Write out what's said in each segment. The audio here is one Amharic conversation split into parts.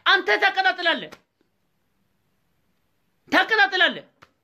አንተ ታቀጣጥላለህ ታቀጣጥላለህ።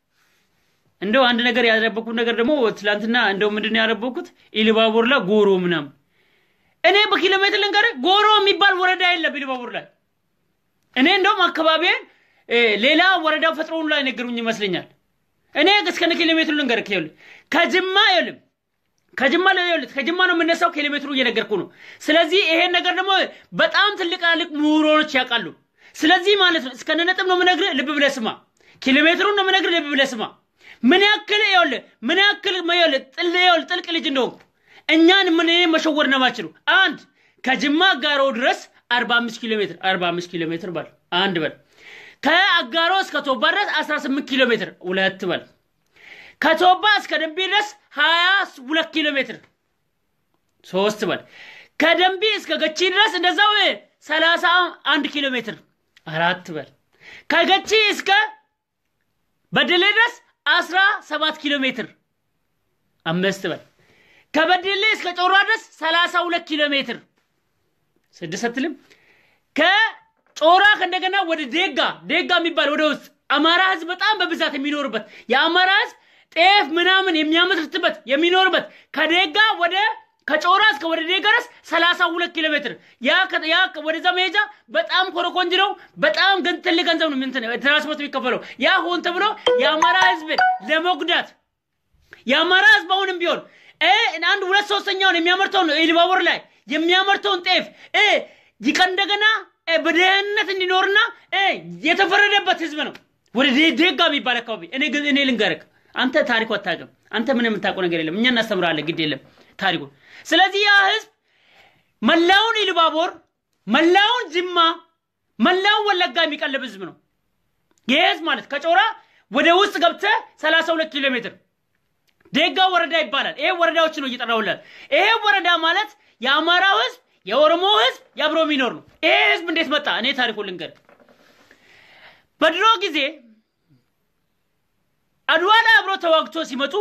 እንደው አንድ ነገር ያደረበኩት ነገር ደግሞ ትላንትና እንደው ምንድን ነው ያደረበኩት ኢሉባቡር ላይ ጎሮ ምናምን እኔ በኪሎ ሜትር ልንገርህ ጎሮ የሚባል ወረዳ የለም ኢሉባቡር ላይ እኔ እንደውም አካባቢን ሌላ ወረዳ ፈጥሮውን ላይ ነገሩኝ ይመስለኛል። እኔ እስከነ ኪሎ ሜትሩ ልንገርህ ይኸውልህ ከጅማ ይኸውልህ ከጅማ ይኸውልህ ከጅማ ነው የምነሳው ኪሎ ሜትሩ እየነገርኩ ነው። ስለዚህ ይሄን ነገር ደግሞ በጣም ትልቅ ትልቅ ምሁሮች ያውቃሉ። ስለዚህ ማለት ነው እስከነ ነጥብ ነው የምነግርህ፣ ልብ ብለህ ስማ። ኪሎ ሜትሩን ነው የምነግርህ፣ ልብ ብለህ ስማ። ምን ያክል ይኸውልህ ምን ያክል ይኸውልህ ጥል ይኸውልህ ጥልቅ ልጅ እንደሆንኩ እኛን ምን መሸወር ነው የማችሉ። አንድ ከጅማ አጋሮ ድረስ 45 ኪሎ ሜትር 45 ኪሎ ሜትር በል አንድ በል ከአጋሮ እስከ ቶባ ድረስ 18 ኪሎ ሜትር ሁለት በል ከቶባ እስከ ደንቢ ድረስ 22 ኪሎ ሜትር ሶስት በል ከደንቢ እስከ ገቺ ድረስ እንደዛው 31 ኪሎ ሜትር አራት በል ከገቺ እስከ በደሌ ድረስ 17 ኪሎ ሜትር አምስት በል ከበደሌ እስከ ጮራ ድረስ 32 ኪሎ ሜትር ስድስት አትልም። ከጮራ ከእንደገና ወደ ዴጋ ዴጋ የሚባል ወደ ውስጥ አማራ ህዝብ በጣም በብዛት የሚኖርበት የአማራ ህዝብ ጤፍ ምናምን የሚያመርትበት የሚኖርበት ከዴጋ ወደ ከጮራ እስከ ወደ ዴጋ ድረስ 32 ኪሎ ሜትር ያ ያ ወደዛ መሄጃ በጣም ኮረኮንጅ ነው። በጣም ግን ትልቅ ገንዘብ ነው እንትን ትራንስፖርት የሚከፈለው። ያ ሆን ተብሎ የአማራ ህዝብን ለመጉዳት የአማራ ህዝብ አሁንም ቢሆን አንድ ሁለት ሶስተኛውን የሚያመርተውን ኢሉባቡር ላይ የሚያመርተውን ጤፍ ይቀ እንደገና በደህንነት እንዲኖርና የተፈረደበት ህዝብ ነው። ወደ ዴጋ የሚባል አካባቢ እኔ ግን እኔ ልንገርህ፣ አንተ ታሪኩ አታውቅም። አንተ ምን የምታውቀው ነገር የለም። እኛ እናስተምራለን፣ ግድ የለም ታሪኩ። ስለዚህ ያ ህዝብ መላውን ኢሉባቦር፣ መላውን ጅማ፣ መላውን ወለጋ የሚቀልብ ህዝብ ነው። ይህ ህዝብ ማለት ከጮራ ወደ ውስጥ ገብተህ 32 ኪሎ ሜትር ዴጋ ወረዳ ይባላል። ይሄ ወረዳዎች ነው እየጠራውላል። ይሄ ወረዳ ማለት የአማራው ህዝብ የኦሮሞ ህዝብ የአብሮ የሚኖር ነው። ይሄ ህዝብ እንዴት መጣ? እኔ ታሪኩ ልንገር። በድሮ ጊዜ አድዋ ላይ አብሮ ተዋግቶ ሲመጡ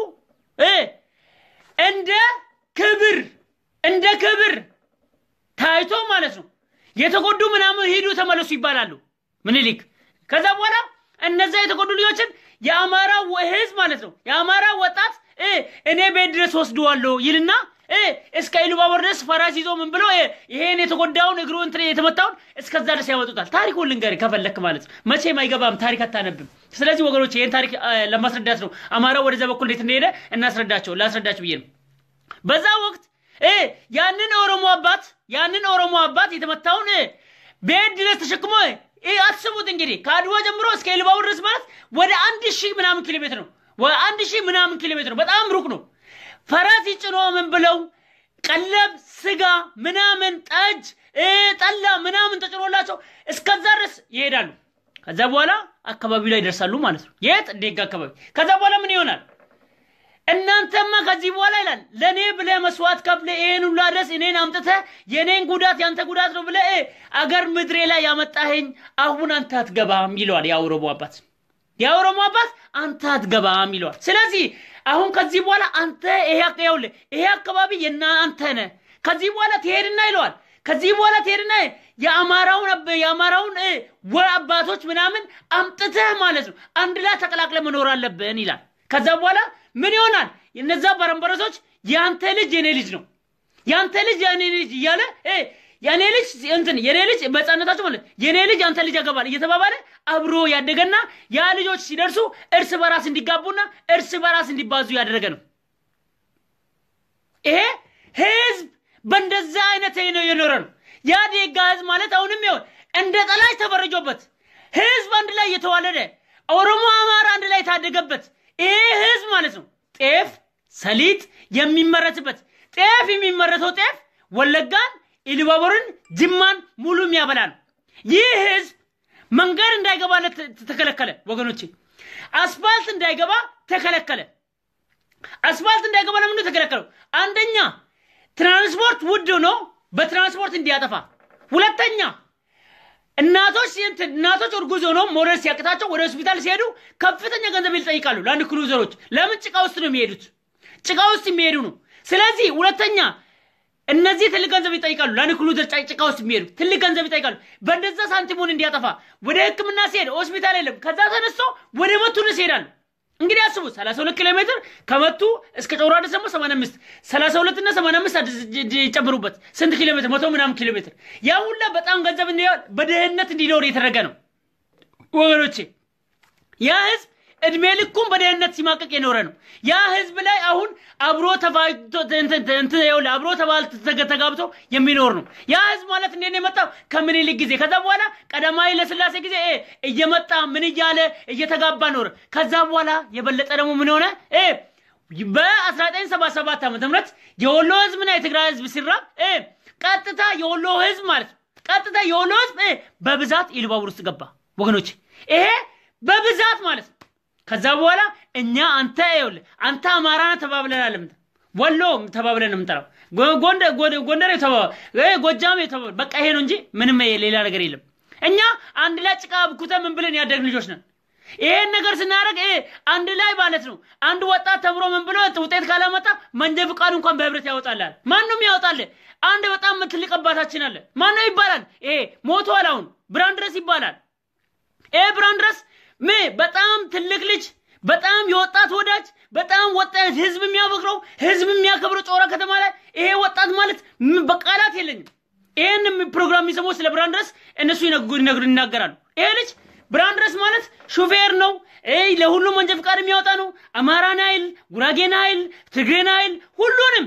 እንደ ክብር እንደ ክብር ታይቶ ማለት ነው የተጎዱ ምናምን ሂዱ ተመለሱ ይባላሉ ምኒልክ። ከዛ በኋላ እነዛ የተጎዱ ልጆችን የአማራ ህዝብ ማለት ነው የአማራ ወጣት እኔ ቤት ድረስ ወስደዋለሁ ይልና እስከ ኢሉባቦር ድረስ ፈራስ ይዞ ምን ብሎ ይሄን የተጎዳውን እግሩ እንትን የተመታውን እስከዛ ድረስ ያወጡታል። ታሪኩን ልንገር ከፈለክ ማለት ነው። መቼም አይገባም፣ ታሪክ አታነብም። ስለዚህ ወገኖች ይህን ታሪክ ለማስረዳት ነው አማራው ወደዛ በኩል እንዴት እንደሄደ እናስረዳቸው ላስረዳቸው ብዬ ነው። በዛ ወቅት ያንን ኦሮሞ አባት ያንን ኦሮሞ አባት የተመታውን ቤት ድረስ ተሸክሞ አስቡት እንግዲህ ከአድዋ ጀምሮ እስከ ኢሉባቦር ድረስ ማለት ወደ አንድ ሺህ ምናምን ኪሎ ሜትር ነው። አንድ ሺህ ምናምን ኪሎ ሜትር ነው። በጣም ሩቅ ነው። ፈረስ ጭኖ ምን ብለው ቀለብ፣ ስጋ ምናምን፣ ጠጅ፣ ጠላ ምናምን ተጭኖላቸው እስከዛ ድረስ ይሄዳሉ። ከዛ በኋላ አካባቢው ላይ ይደርሳሉ ማለት ነው። የት ዴጋ አካባቢ። ከዛ በኋላ ምን ይሆናል? እናንተማ ከዚህ በኋላ ይላል ለእኔ ብለህ መስዋዕት ከፍለህ ይሄን ሁላ ድረስ እኔን አምጥተህ የእኔን ጉዳት ያንተ ጉዳት ነው ብለህ አገር ምድሬ ላይ ያመጣኸኝ አሁን አንተ አትገባም ይለዋል የኦሮሞ አባት። የኦሮሞ አባት አንተ አትገባም ይለዋል። ስለዚህ አሁን ከዚህ በኋላ አንተ ይሄ ይኸውልህ ይሄ አካባቢ የእናንተ ነህ። ከዚህ በኋላ ትሄድና ይለዋል። ከዚህ በኋላ ትሄድና የአማራውን የአማራውን ወ አባቶች ምናምን አምጥተህ ማለት ነው አንድ ላይ ተቀላቅለ መኖር አለብን ይላል። ከዛ በኋላ ምን ይሆናል? እነዛ በረንበረሶች የአንተ ልጅ የኔ ልጅ ነው፣ የአንተ ልጅ የኔ ልጅ እያለ የኔ ልጅ እንትን የኔ ልጅ በህፃነታቸው ማለት የኔ ልጅ አንተ ልጅ ያገባል እየተባባለ አብሮ ያደገና ያ ልጆች ሲደርሱ እርስ በራስ እንዲጋቡና እርስ በራስ እንዲባዙ ያደረገ ነው። ይሄ ህዝብ በእንደዛ አይነት ነው የኖረ ነው። ያ ዴጋ ህዝብ ማለት አሁንም ይሆን እንደ ጠላች ተፈረጆበት ህዝብ አንድ ላይ እየተዋለደ ኦሮሞ፣ አማራ አንድ ላይ የታደገበት ይሄ ህዝብ ማለት ነው። ጤፍ፣ ሰሊጥ የሚመረትበት ጤፍ የሚመረተው ጤፍ ወለጋን ኢሉባቦርን ጅማን ሙሉ የሚያበላ ነው። ይህ ህዝብ መንገድ እንዳይገባለት ተከለከለ። ወገኖቼ አስፋልት እንዳይገባ ተከለከለ። አስፋልት እንዳይገባ ለምንድን ተከለከለው? አንደኛ ትራንስፖርት ውድ ነው፣ በትራንስፖርት እንዲያጠፋ። ሁለተኛ እናቶች እናቶች እርጉዝ ሆነው መውለድ ሲያቅታቸው ወደ ሆስፒታል ሲሄዱ ከፍተኛ ገንዘብ ይጠይቃሉ። ለአንድ ክሩዘሮች ለምን ጭቃ ውስጥ ነው የሚሄዱት? ጭቃ ውስጥ የሚሄዱ ነው። ስለዚህ ሁለተኛ እነዚህ ትልቅ ገንዘብ ይጠይቃሉ። ለንክሉዘር ጭቃ ውስጥ የሚሄዱ ትልቅ ገንዘብ ይጠይቃሉ። በእንደዛ ሳንቲሙን እንዲያጠፋ ወደ ሕክምና ሲሄድ ሆስፒታል የለም። ከዛ ተነስቶ ወደ መቱ ድረስ ይሄዳሉ። እንግዲህ አስቡ 32 ኪሎ ሜትር ከመቱ እስከ ጮራ ድረስ ደግሞ 85 32 እና 85 ይጨምሩበት ስንት ኪሎ ሜትር? መቶ ምናምን ኪሎ ሜትር። ያ ሁላ በጣም ገንዘብ በድህነት እንዲኖር የተደረገ ነው ወገኖቼ። ያ ህዝብ እድሜ ልኩም በደህንነት ሲማቀቅ የኖረ ነው። ያ ህዝብ ላይ አሁን አብሮ አብሮ ተባል ተጋብቶ የሚኖር ነው። ያ ህዝብ ማለት እንዴት ነው የመጣው? ከምኒልክ ጊዜ። ከዛ በኋላ ቀዳማዊ ኃይለሥላሴ ጊዜ እየመጣ ምን እያለ እየተጋባ ኖረ። ከዛ በኋላ የበለጠ ደግሞ ምን ሆነ? በ1977 ዓመተ ምህረት የወሎ ህዝብና የትግራይ ህዝብ ሲራብ ቀጥታ የወሎ ህዝብ ማለት ቀጥታ የወሎ ህዝብ በብዛት ኢሉባቡር ውስጥ ገባ ወገኖች። ይሄ በብዛት ማለት ነው። ከዛ በኋላ እኛ አንተ ይኸውልህ አንተ አማራ ነህ ተባብለናል። ወሎ ተባብለን የምንጠራው ጎንደር ጎጃም በቃ ይሄ ነው እንጂ ምንም ሌላ ነገር የለም። እኛ አንድ ላይ ጭቃ ብኩተ ምን ብለን ያደግን ልጆች ነን። ይሄን ነገር ስናደርግ አንድ ላይ ማለት ነው። አንድ ወጣት ተምሮ ምን ብሎ ውጤት ካላመጣ መንጃ ፍቃድ እንኳን በህብረት ያወጣላል። ማንም ያወጣል። አንድ በጣም ትልቅ አባታችን አለ። ማነው ይባላል? ይሄ ሞቷል። አሁን ብርሃን ድረስ ይባላል። ይሄ ብርሃን ድረስ ም በጣም ትልቅ ልጅ በጣም የወጣት ወዳጅ በጣም ወጣት ህዝብ የሚያፈቅረው ህዝብ የሚያከብረው ጮራ ከተማ ላይ ይሄ ወጣት ማለት በቃላት የለኝም። ይሄን ፕሮግራም የሚሰማው ስለ ብርሃን ድረስ እነሱ ይነግሩ ይናገራሉ። ይሄ ልጅ ብርሃን ድረስ ማለት ሹፌር ነው። ለሁሉም መንጃ ፍቃድ የሚያወጣ ነው። አማራን አይል፣ ጉራጌን አይል፣ ትግሬን አይል፣ ሁሉንም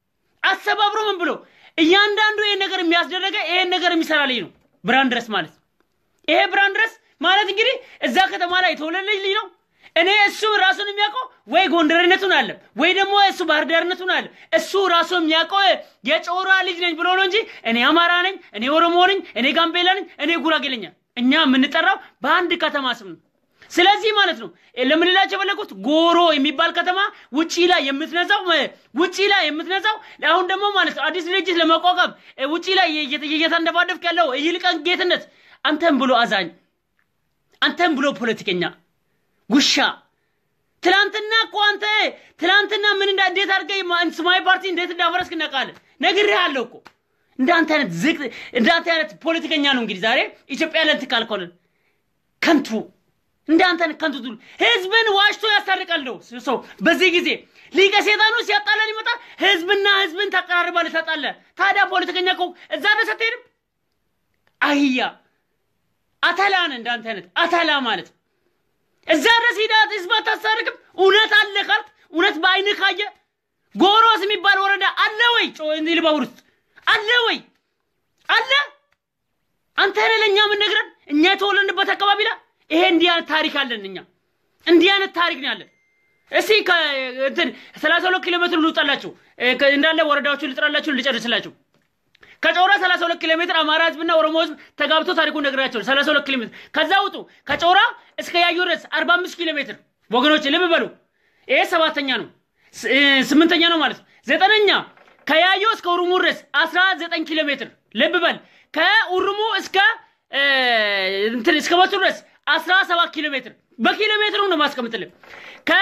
አሰባብሮ ምን ብሎ እያንዳንዱ ይሄን ነገር የሚያስደረገ ይሄን ነገር የሚሰራ ልጅ ነው ብርሃን ድረስ ማለት ይሄ ብርሃን ድረስ ማለት እንግዲህ እዛ ከተማ ላይ የተወለደ ልጅ ነው። እኔ እሱ ራሱን የሚያውቀው ወይ ጎንደርነቱን አለ ወይ ደግሞ እሱ ባህር ዳርነቱን አለ። እሱ ራሱ የሚያውቀው የጮራ ልጅ ነኝ ብሎ ነው እንጂ እኔ አማራ ነኝ፣ እኔ ኦሮሞ ነኝ፣ እኔ ጋምቤላ ነኝ፣ እኔ ጉራጌ ነኝ። እኛ የምንጠራው በአንድ ከተማ ስም ነው። ስለዚህ ማለት ነው ለምንላቸው የፈለጉት ጎሮ የሚባል ከተማ ውጪ ላይ የምትነዛው ውጪ ላይ የምትነዛው አሁን ደግሞ ማለት ነው አዲስ ድርጅት ለማቋቋም ውጪ ላይ እየተንደፋደፍክ ያለው ይልቀን ጌትነት አንተም ብሎ አዛኝ አንተም ብሎ ፖለቲከኛ ጉሻ ትላንትና እኮ አንተ ትላንትና ምን እንዳ እንዴት አድርገህ ሰማያዊ ፓርቲ እንዴት እንዳፈረስክ እናውቃለን። ነግሬሃለሁ እኮ እንዳንተ አይነት ዝቅ እንዳንተ አይነት ፖለቲከኛ ነው እንግዲህ ዛሬ ኢትዮጵያ ለንት ካልኮነን ከንቱ እንዳንተ አይነት ከንቱ ትሉ ህዝብን ዋሽቶ ያስታርቃል ነው ሰው በዚህ ጊዜ ሊቀ ሴጣኑ ሲያጣላን ይመጣ ህዝብና ህዝብን ታቀራርባለህ ታጣለህ። ታዲያ ፖለቲከኛ እኮ እዛ ድረስ አትሄድም። አህያ አተላ ነህ እንዳንተ አይነት አተላ ማለት እዛ ድረስ ሂዳት ህዝብ አታስታርቅም። እውነት አለ ካልክ እውነት በአይንህ ካየ ጎሮስ የሚባል ወረዳ አለ ወይ? ኢሉባቡር ውስጥ አለ ወይ? አለ አንተ ነህ ለእኛ የምንነግረን እኛ የተወለድንበት አካባቢ ላይ ይሄ እንዲህ አይነት ታሪክ አለን። እኛ እንዲህ አይነት ታሪክ ነው ያለን። እስቲ እንትን ሰላሳ ሁለት ኪሎ ሜትር ልውጣላችሁ እንዳለ ወረዳዎቹን ልጥራላችሁ ልጨርስላችሁ። ከጮራ 32 ኪሎ ሜትር አማራ ህዝብና ኦሮሞ ህዝብ ተጋብቶ ታሪኩን ነግራቸው 32 ኪሎ ሜትር ከዛ ውጡ። ከጮራ እስከ ያዩ ድረስ 45 ኪሎ ሜትር ወገኖች ልብ በሉ። ይሄ ሰባተኛ ነው፣ ስምንተኛ ነው ማለት ነው። ዘጠነኛ ከያዩ እስከ ኡሩሙ ድረስ 19 ኪሎ ሜትር ልብ በል። ከኡሩሙ እስከ እንትን እስከ መቱ ድረስ 17 ኪሎ ሜትር በኪሎ ሜትሩ ነው ማስቀምጥልህ። ከ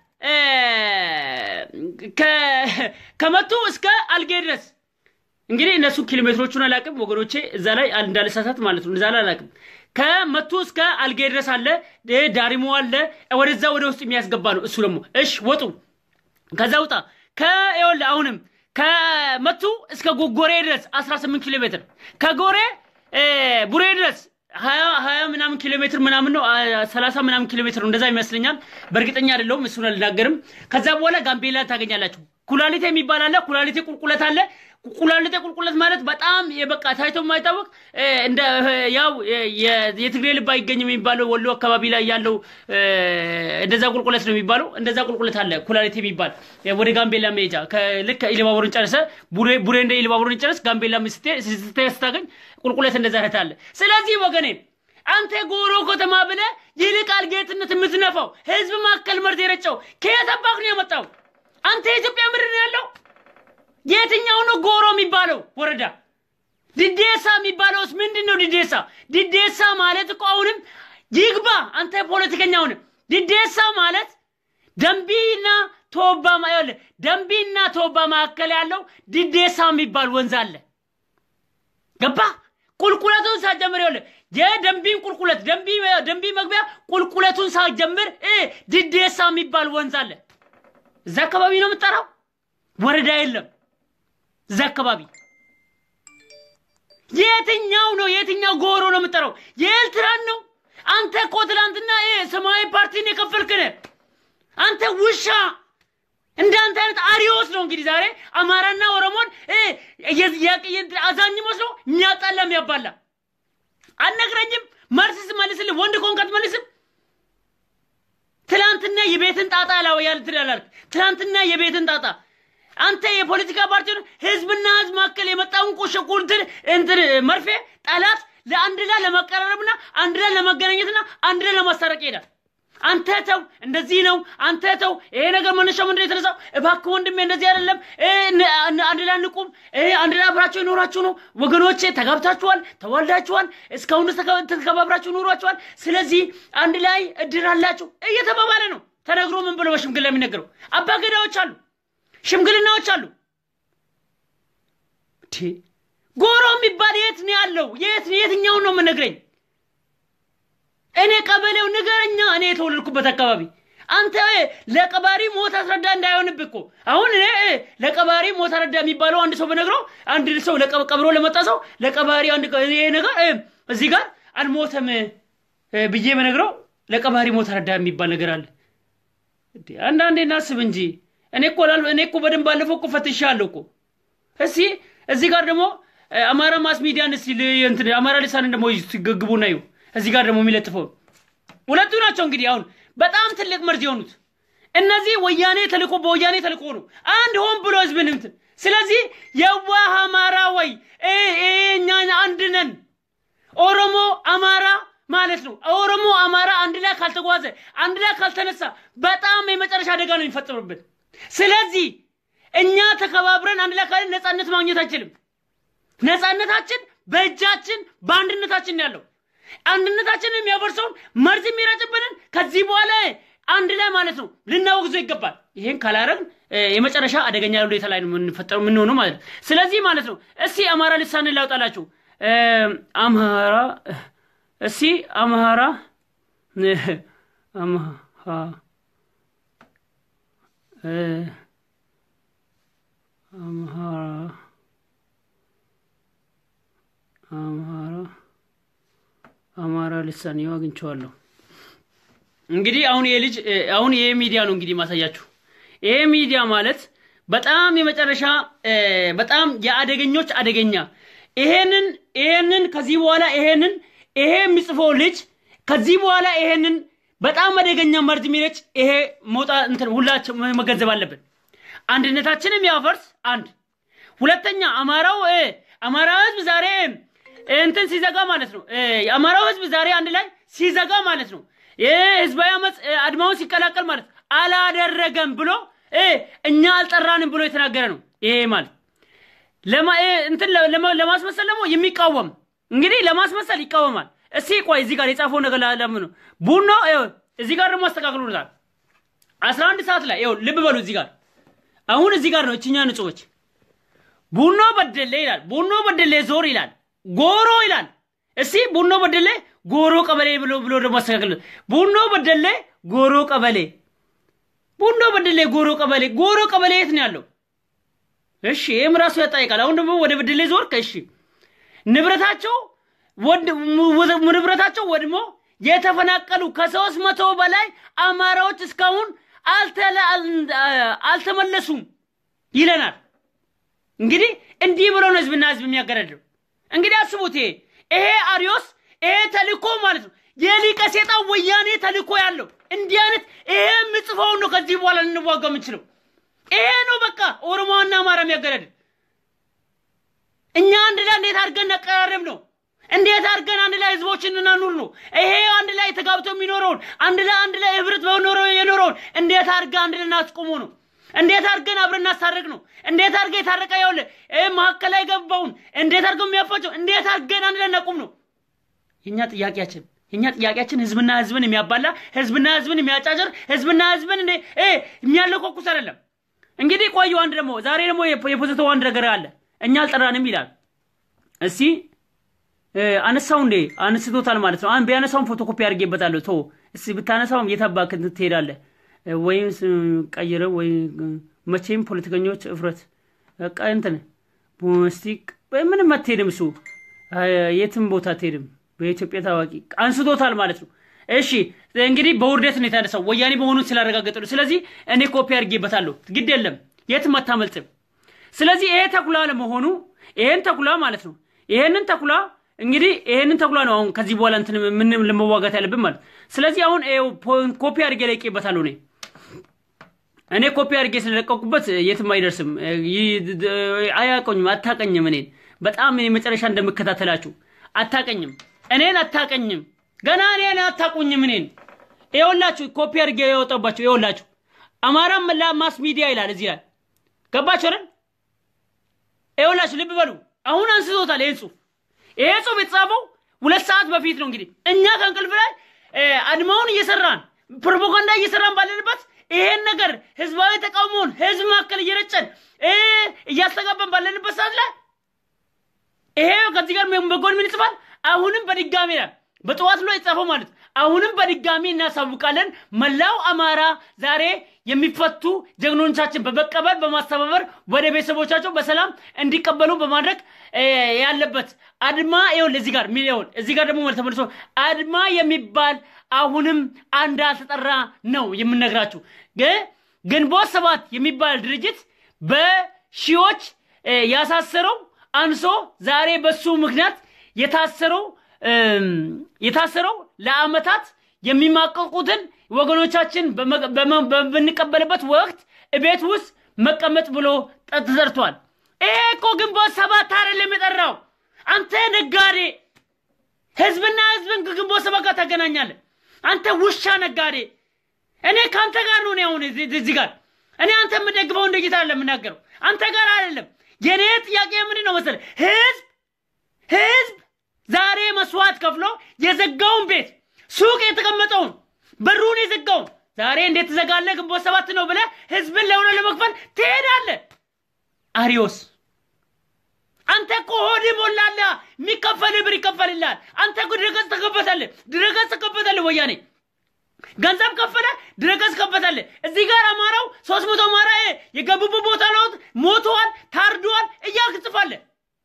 ከመቱ እስከ አልጌ ድረስ እንግዲህ እነሱ ኪሎ ሜትሮቹን አላውቅም ወገኖቼ፣ እዛ ላይ እንዳልሳሳት ማለት ነው። እዛ ላይ አላውቅም። ከመቱ እስከ አልጌ ድረስ አለ፣ ዳሪሞ አለ፣ ወደዛ ወደ ውስጥ የሚያስገባ ነው። እሱ ደግሞ እሽ ወጡ፣ ከዛ ውጣ። ከይወል አሁንም ከመቱ እስከ ጎጎሬ ድረስ 18 ኪሎ ሜትር ከጎሬ ቡሬ ድረስ ሀያ ሀያ ምናምን ኪሎ ሜትር ምናምን ነው ሰላሳ ምናምን ኪሎ ሜትር ነው እንደዛ ይመስለኛል። በእርግጠኛ አይደለሁም፣ እሱን አልናገርም። ከዛ በኋላ ጋምቤላ ታገኛላችሁ። ኩላሊቴ የሚባል አለ። ኩላሊቴ ቁልቁለት አለ። ኩላሊቴ ቁልቁለት ማለት በጣም የበቃ ታይቶ የማይታወቅ እንደ ያው የትግሬ ልብ አይገኝም የሚባለው ወሎ አካባቢ ላይ ያለው እንደዛ ቁልቁለት ነው የሚባለው። እንደዛ ቁልቁለት አለ ኩላሊቴ የሚባል ወደ ጋምቤላ መሄጃ ልክ ኢሉባቡርን ጨርሰ ቡሬ ቡሬ እንደ ኢሉባቡርን ጨርስ ጋምቤላ ስታገኝ ቁልቁለት እንደዛ ረት አለ። ስለዚህ ወገኔ አንተ ጎሮ ከተማ ብለህ ይልቃል ጌትነት የምትነፋው ህዝብ ማከል መርዝ የረጨው ከየት አባክ ነው የመጣው? አንተ የኢትዮጵያ ምድር ነው ያለው? የትኛው ነው ጎሮ የሚባለው ወረዳ? ድዴሳ የሚባለውስ ምንድን ነው? ድዴሳ ድዴሳ ማለት እኮ አሁንም ይግባ። አንተ ፖለቲከኛ ሆነ ድዴሳ ማለት ደንቢና ቶባ ይኸውልህ፣ ደንቢና ቶባ መካከል ያለው ድዴሳ የሚባል ወንዝ አለ። ገባ ቁልቁለቱን ሳትጀምር ይኸውልህ የደንቢን ቁልቁለት ደንቢ ደንቢ መግቢያ ቁልቁለቱን ሳትጀምር እ ድዴሳ የሚባል ወንዝ አለ። እዛ አካባቢ ነው የምጠራው። ወረዳ የለም እዛ አካባቢ። የትኛው ነው የትኛው ጎሮ ነው የምጠራው? የኤርትራን ነው። አንተ እኮ ትናንትና እ ሰማያዊ ፓርቲን የከፈልክ ነህ። አንተ ውሻ እንዳንተ አይነት አሪዎስ ነው እንግዲህ ዛሬ አማራና ኦሮሞን እ የ- የ- የ- አዛኝ መስሎ የሚያጣላ የሚያባላ አልነግረኝም። መልስ ስመልስልህ ወንድ ከሆንክ አትመልስም። ትናንትና የቤትን ጣጣ ላው ያል ትላላልክ። ትናንትና የቤትን ጣጣ አንተ የፖለቲካ ፓርቲውን ህዝብና ህዝብ መካከል የመጣውን ቁሽቁል እንትን እንትን መርፌ ጠላት ለአንድ ላይ ለመቀራረብና አንድ ላይ ለመገናኘትና አንድ ላይ ለማስታረቅ ይሄዳል። አንተ ተው፣ እንደዚህ ነው። አንተ ተው፣ ይሄ ነገር መነሻው ምንድን ነው የተነሳው? እባክህ ወንድሜ እንደዚህ አይደለም፣ እ፣ ን- ን- አንድ ላይ እንቁም፣ እ፣ አንድ ላይ አብራችሁ ይኖራችሁ ነው ወገኖቼ፣ ተጋብታችኋል፣ ተዋልዳችኋል፣ እስካሁን ድረስ ተከ- ተከባብራችሁ ኑሯችኋል። ስለዚህ አንድ ላይ እድር አላችሁ እየተባባለ ነው ተነግሮ ምን ብሎ በሽምግልና የሚነገረው አባገዳዎች አሉ፣ ሽምግልናዎች አሉ። እንዴ ጎሮ የሚባል የት ነው ያለው? የት የትኛውን ነው የምነግረኝ? እኔ ቀበሌው ንገረኛ። እኔ የተወለድኩበት አካባቢ አንተ እ፣ ለቀባሪ ሞት አስረዳ እንዳይሆንብህ እኮ አሁን እኔ እ፣ ለቀባሪ ሞት አስረዳ የሚባለው አንድ ሰው በነግረው አንድ ሰው ለቀ- ቀብሮ ለመጣ ሰው ለቀባሪ አንድ ቀ- ይሄ ነገር እ፣ እዚህ ጋር አልሞተም እ፣ ብዬ በነግረው ለቀባሪ ሞት አስረዳ የሚባል ነገር አለ። እንዴ አንዳንዴ እናስብ እንጂ እኔ እኮ ላል- እኔ እኮ በደንብ ባለፈው እኮ ፈትሻለሁ እኮ እስቲ እዚህ ጋር ደግሞ እ፣ አማራ ማስ ሚዲያን እስቲ ል- እንትን አማራ ልሳንን ደግሞ ሲገግቡ ናዩ እዚህ ጋር ደግሞ የሚለጥፈው ሁለቱ ናቸው እንግዲህ አሁን በጣም ትልቅ መርዝ የሆኑት እነዚህ ወያኔ ተልኮ በወያኔ ተልኮ ነው አንድ ሆን ብሎ ህዝብን እንትን ስለዚህ የዋህ አማራ ወይ እ፣ እ፣ እኛ አንድ ነን ኦሮሞ አማራ ማለት ነው ኦሮሞ አማራ አንድ ላይ ካልተጓዘ አንድ ላይ ካልተነሳ በጣም የመጨረሻ አደጋ ነው የሚፈጠሩብን ስለዚህ እኛ ተከባብረን አንድ ላይ ካለን ነፃነት ማግኘት አይችልም ነፃነታችን በእጃችን በአንድነታችን ነው ያለው አንድነታችንን የሚያፈርሰውን መርዝ የሚረጭብንን ከዚህ በኋላ አንድ ላይ ማለት ነው ልናወግዞ ይገባል። ይሄን ካላረግን እ፣ የመጨረሻ አደገኛ ሁኔታ ላይ ነው የምንፈጠሩ የምንሆነው ማለት ነው። ስለዚህ ማለት ነው እስቲ አማራ ልሳንን ላውጣላችሁ። እ፣ አምሃራ እስቲ አምሃራ እ፣ አምሃ እ፣ አምሃራ አምሃራ አማራ ልሳን ይኸው አግኝቼዋለሁ። እንግዲህ አሁን ይሄ ልጅ እ፣ አሁን ይሄ ሚዲያ ነው እንግዲህ ማሳያችሁ። ይሄ ሚዲያ ማለት በጣም የመጨረሻ እ፣ በጣም የአደገኞች አደገኛ ይሄንን ይሄንን ከዚህ በኋላ ይሄንን ይሄ የሚጽፈው ልጅ ከዚህ በኋላ ይሄንን በጣም አደገኛ መርዝ የሚረጭ ይሄ መውጣ እንትን ሁላችን መገንዘብ አለብን። አንድነታችንም ያፈርስ አንድ ሁለተኛ አማራው እ፣ አማራው ህዝብ ዛሬ እንትን ሲዘጋ ማለት ነው እ፣ የአማራው ህዝብ ዛሬ አንድ ላይ ሲዘጋ ማለት ነው ይህ ህዝባዊ አመፅ እ፣ አድማውን ሲቀላቀል ማለት አላደረገም ብሎ እ፣ እኛ አልጠራንም ብሎ የተናገረ ነው። ይሄ ማለት ለማ- እ፣ እንትን ለ- ለማ- ለማስመሰል ደግሞ የሚቃወም እንግዲህ ለማስመሰል ይቃወማል። እስቲ ቆይ እዚህ ጋር የጻፈው ነገር ለምን ነው ቡኖ ይኸው እዚህ ጋር ደግሞ አስተካክሎታል። አስራ አንድ ሰዓት ላይ ይኸው ልብ በሉ እዚህ ጋር አሁን እዚህ ጋር ነው እችኛ ንጹዎች ቡኖ በደሌ ይላል። ቡኖ በደሌ ዞር ይላል። ጎሮ ይላል። እስቲ ቡኖ በደሌ ጎሮ ቀበሌ ብሎ ብሎ ደግሞ አስተካክል። ቡኖ በደሌ ጎሮ ቀበሌ፣ ቡኖ በደሌ ጎሮ ቀበሌ። ጎሮ ቀበሌ የት ነው ያለው? እሺ ይህም ራሱ ያጠይቃል። አሁን ደግሞ ወደ በደሌ ዞር ከእሺ ንብረታቸው ወድ ወ- ንብረታቸው ወድሞ የተፈናቀሉ ከሶስት መቶ በላይ አማራዎች እስካሁን አልተለ- አል- አልተመለሱም ይለናል። እንግዲህ እንዲህ ብሎ ነው ህዝብና ህዝብ የሚያገረድው። እንግዲህ አስቡት፣ ይሄ ይሄ አሪዮስ ይሄ ተልኮ ማለት ነው የሊቀ ሴጣን ወያኔ ተልኮ ያለው እንዲህ አይነት ይሄ የምጽፈውን ነው ከዚህ በኋላ ልንዋጋ የምንችለው ይሄ ነው። በቃ ኦሮሞና አማራ የሚያገረድን እኛ አንድ ላይ እንዴት አድርገን ነቀራረብ ነው እንዴት አድርገን አንድ ላይ ህዝቦችን እናኑር ነው። ይሄ አንድ ላይ ተጋብቶ የሚኖረውን አንድ ላይ አንድ ላይ ህብረት በኖረው የኖረውን እንዴት አድርገን አንድ ላይ እናስቆሙ ነው። እንዴት አድርገን አብረን እናስታርቅ ነው። እንዴት አድርገን የታረቀ ያውለ መካከል ላይ ገባውን እንዴት አድርገን የሚያፋቸው እንዴት አድርገን አንድ ላይ እናቁም ነው የእኛ ጥያቄያችን። የኛ ጥያቄያችን ህዝብና ህዝብን የሚያባላ ህዝብና ህዝብን የሚያጫጭር ህዝብና ህዝብን እንደ እ የሚያለኮኩስ አይደለም። እንግዲህ ቆዩ። አንድ ደግሞ ዛሬ ደግሞ የፖ- የፖዘተው አንድ ነገር አለ። እኛ አልጠራንም ይላል። እስቲ እ፣ አነሳው እንዴ አንስቶታል ማለት ነው። አን ቢያነሳውም ፎቶኮፒ አድርጌበታለሁ። ቶ እስቲ ብታነሳውም የታባክ ትሄዳለህ እ፣ ወይም ስ- ቀይረው ወይ እ፣ መቼም ፖለቲከኞች እፍረት በቃ እንትን ቦስቲክ ምንም አትሄድም። እሱ አ፣ የትም ቦታ አትሄድም። በኢትዮጵያ ታዋቂ አንስቶታል ማለት ነው። እሺ እንግዲህ በውርደት ነው የተነሳው ወያኔ መሆኑን ስላረጋገጠ ነው። ስለዚህ እኔ ኮፒ አድርጌበታለሁ። ግድ የለም የትም አታመልጥም። ስለዚህ ይሄ ተኩላ ለመሆኑ ይሄን ተኩላ ማለት ነው። ይሄንን ተኩላ እንግዲህ ይሄንን ተኩላ ነው አሁን ከዚህ በኋላ እንትን ምን ለመዋጋት ያለብን ማለት ስለዚህ አሁን ይኸው ፖ- ኮፒ አድርጌ ለቄበታለሁ እኔ እኔ ኮፒ አድርጌ ስለለቀቁበት የትም አይደርስም። ይ- ድ- አያውቀኝም፣ አታቀኝም። እኔን በጣም እኔ መጨረሻ እንደምከታተላችሁ አታቀኝም፣ እኔን አታቀኝም። ገና እኔን አታቁኝም። እኔን ይኸውላችሁ ኮፒ አድርጌ የወጣባችሁ ይኸውላችሁ አማራ መላ ማስ ሚዲያ ይላል እዚህ ላይ ገባችሁ አይደል? ይኸውላችሁ ልብ በሉ። አሁን አንስቶታል ይሄን ጽሁፍ። ይሄ ጽሁፍ የተጻፈው ሁለት ሰዓት በፊት ነው። እንግዲህ እኛ ከእንቅልፍ ላይ እ፣ አድማውን እየሰራን ፕሮፓጋንዳ እየሰራን ባለንበት ይሄን ነገር ህዝባዊ ተቃውሞውን ህዝብ መካከል እየረጨን እ፣ እያስተጋባን ባለንበት ሰዓት ላይ ይሄ ከዚህ ጋር በጎን ምን ይጽፋል? አሁንም በድጋሚ ይላል በጠዋት ላይ የጻፈው ማለት አሁንም በድጋሚ እናሳውቃለን። መላው አማራ ዛሬ የሚፈቱ ጀግኖቻችን በመቀበል በማስተባበር ወደ ቤተሰቦቻቸው በሰላም እንዲቀበሉ በማድረግ እ፣ ያለበት አድማ ይኸውልህ እዚህ ጋር ሚሊዮን እዚህ ጋር ደግሞ መልስ ተመልሶ አድማ የሚባል አሁንም አንድ አልተጠራ ነው የምነግራችሁ። ግ- ግንቦት ሰባት የሚባል ድርጅት በሺዎች እ፣ ያሳሰረው አንሶ ዛሬ በሱ ምክንያት የታሰረው እም፣ የታሰረው ለአመታት የሚማቀቁትን ወገኖቻችን በመ- በመ- በምንቀበልበት ወቅት ቤት ውስጥ መቀመጥ ብሎ ጠ- ተዘርቷል። ይሄ እኮ ግንቦት ሰባት አይደለም የጠራው። አንተ ነጋዴ ህዝብና ህዝብን ከግንቦት ሰባት ጋር ታገናኛለህ። አንተ ውሻ ነጋዴ። እኔ ከአንተ ጋር ነው እኔ አሁን እዚህ እዚህ ጋር እኔ አንተ የምደግፈው እንደ ጌታ አይደለም የምናገረው አንተ ጋር አይደለም። የኔ ጥያቄ ምንድን ነው መሰለህ? ህዝብ ህዝብ ዛሬ መስዋዕት ከፍሎ የዘጋውን ቤት ሱቅ የተቀመጠውን በሩን የዘጋውን ዛሬ እንዴት ትዘጋለህ? ግንቦት ሰባት ነው ብለህ ህዝብን ለሆነ ለመክፈል ትሄዳለህ። አሪዮስ አንተ እኮ ሆድ ሞላላ የሚከፈል ብር ይከፈልልሃል። አንተ እኮ ድረገጽ ተከፈተልህ፣ ድረገጽ ተከፈተልህ። ወያኔ ገንዘብ ከፈለ፣ ድረገጽ ከፈተልህ። እዚህ ጋር አማራው ሶስት መቶ አማራ የገቡበት ቦታ ለውጥ ሞተዋል፣ ታርደዋል እያልክ ትጽፋለህ።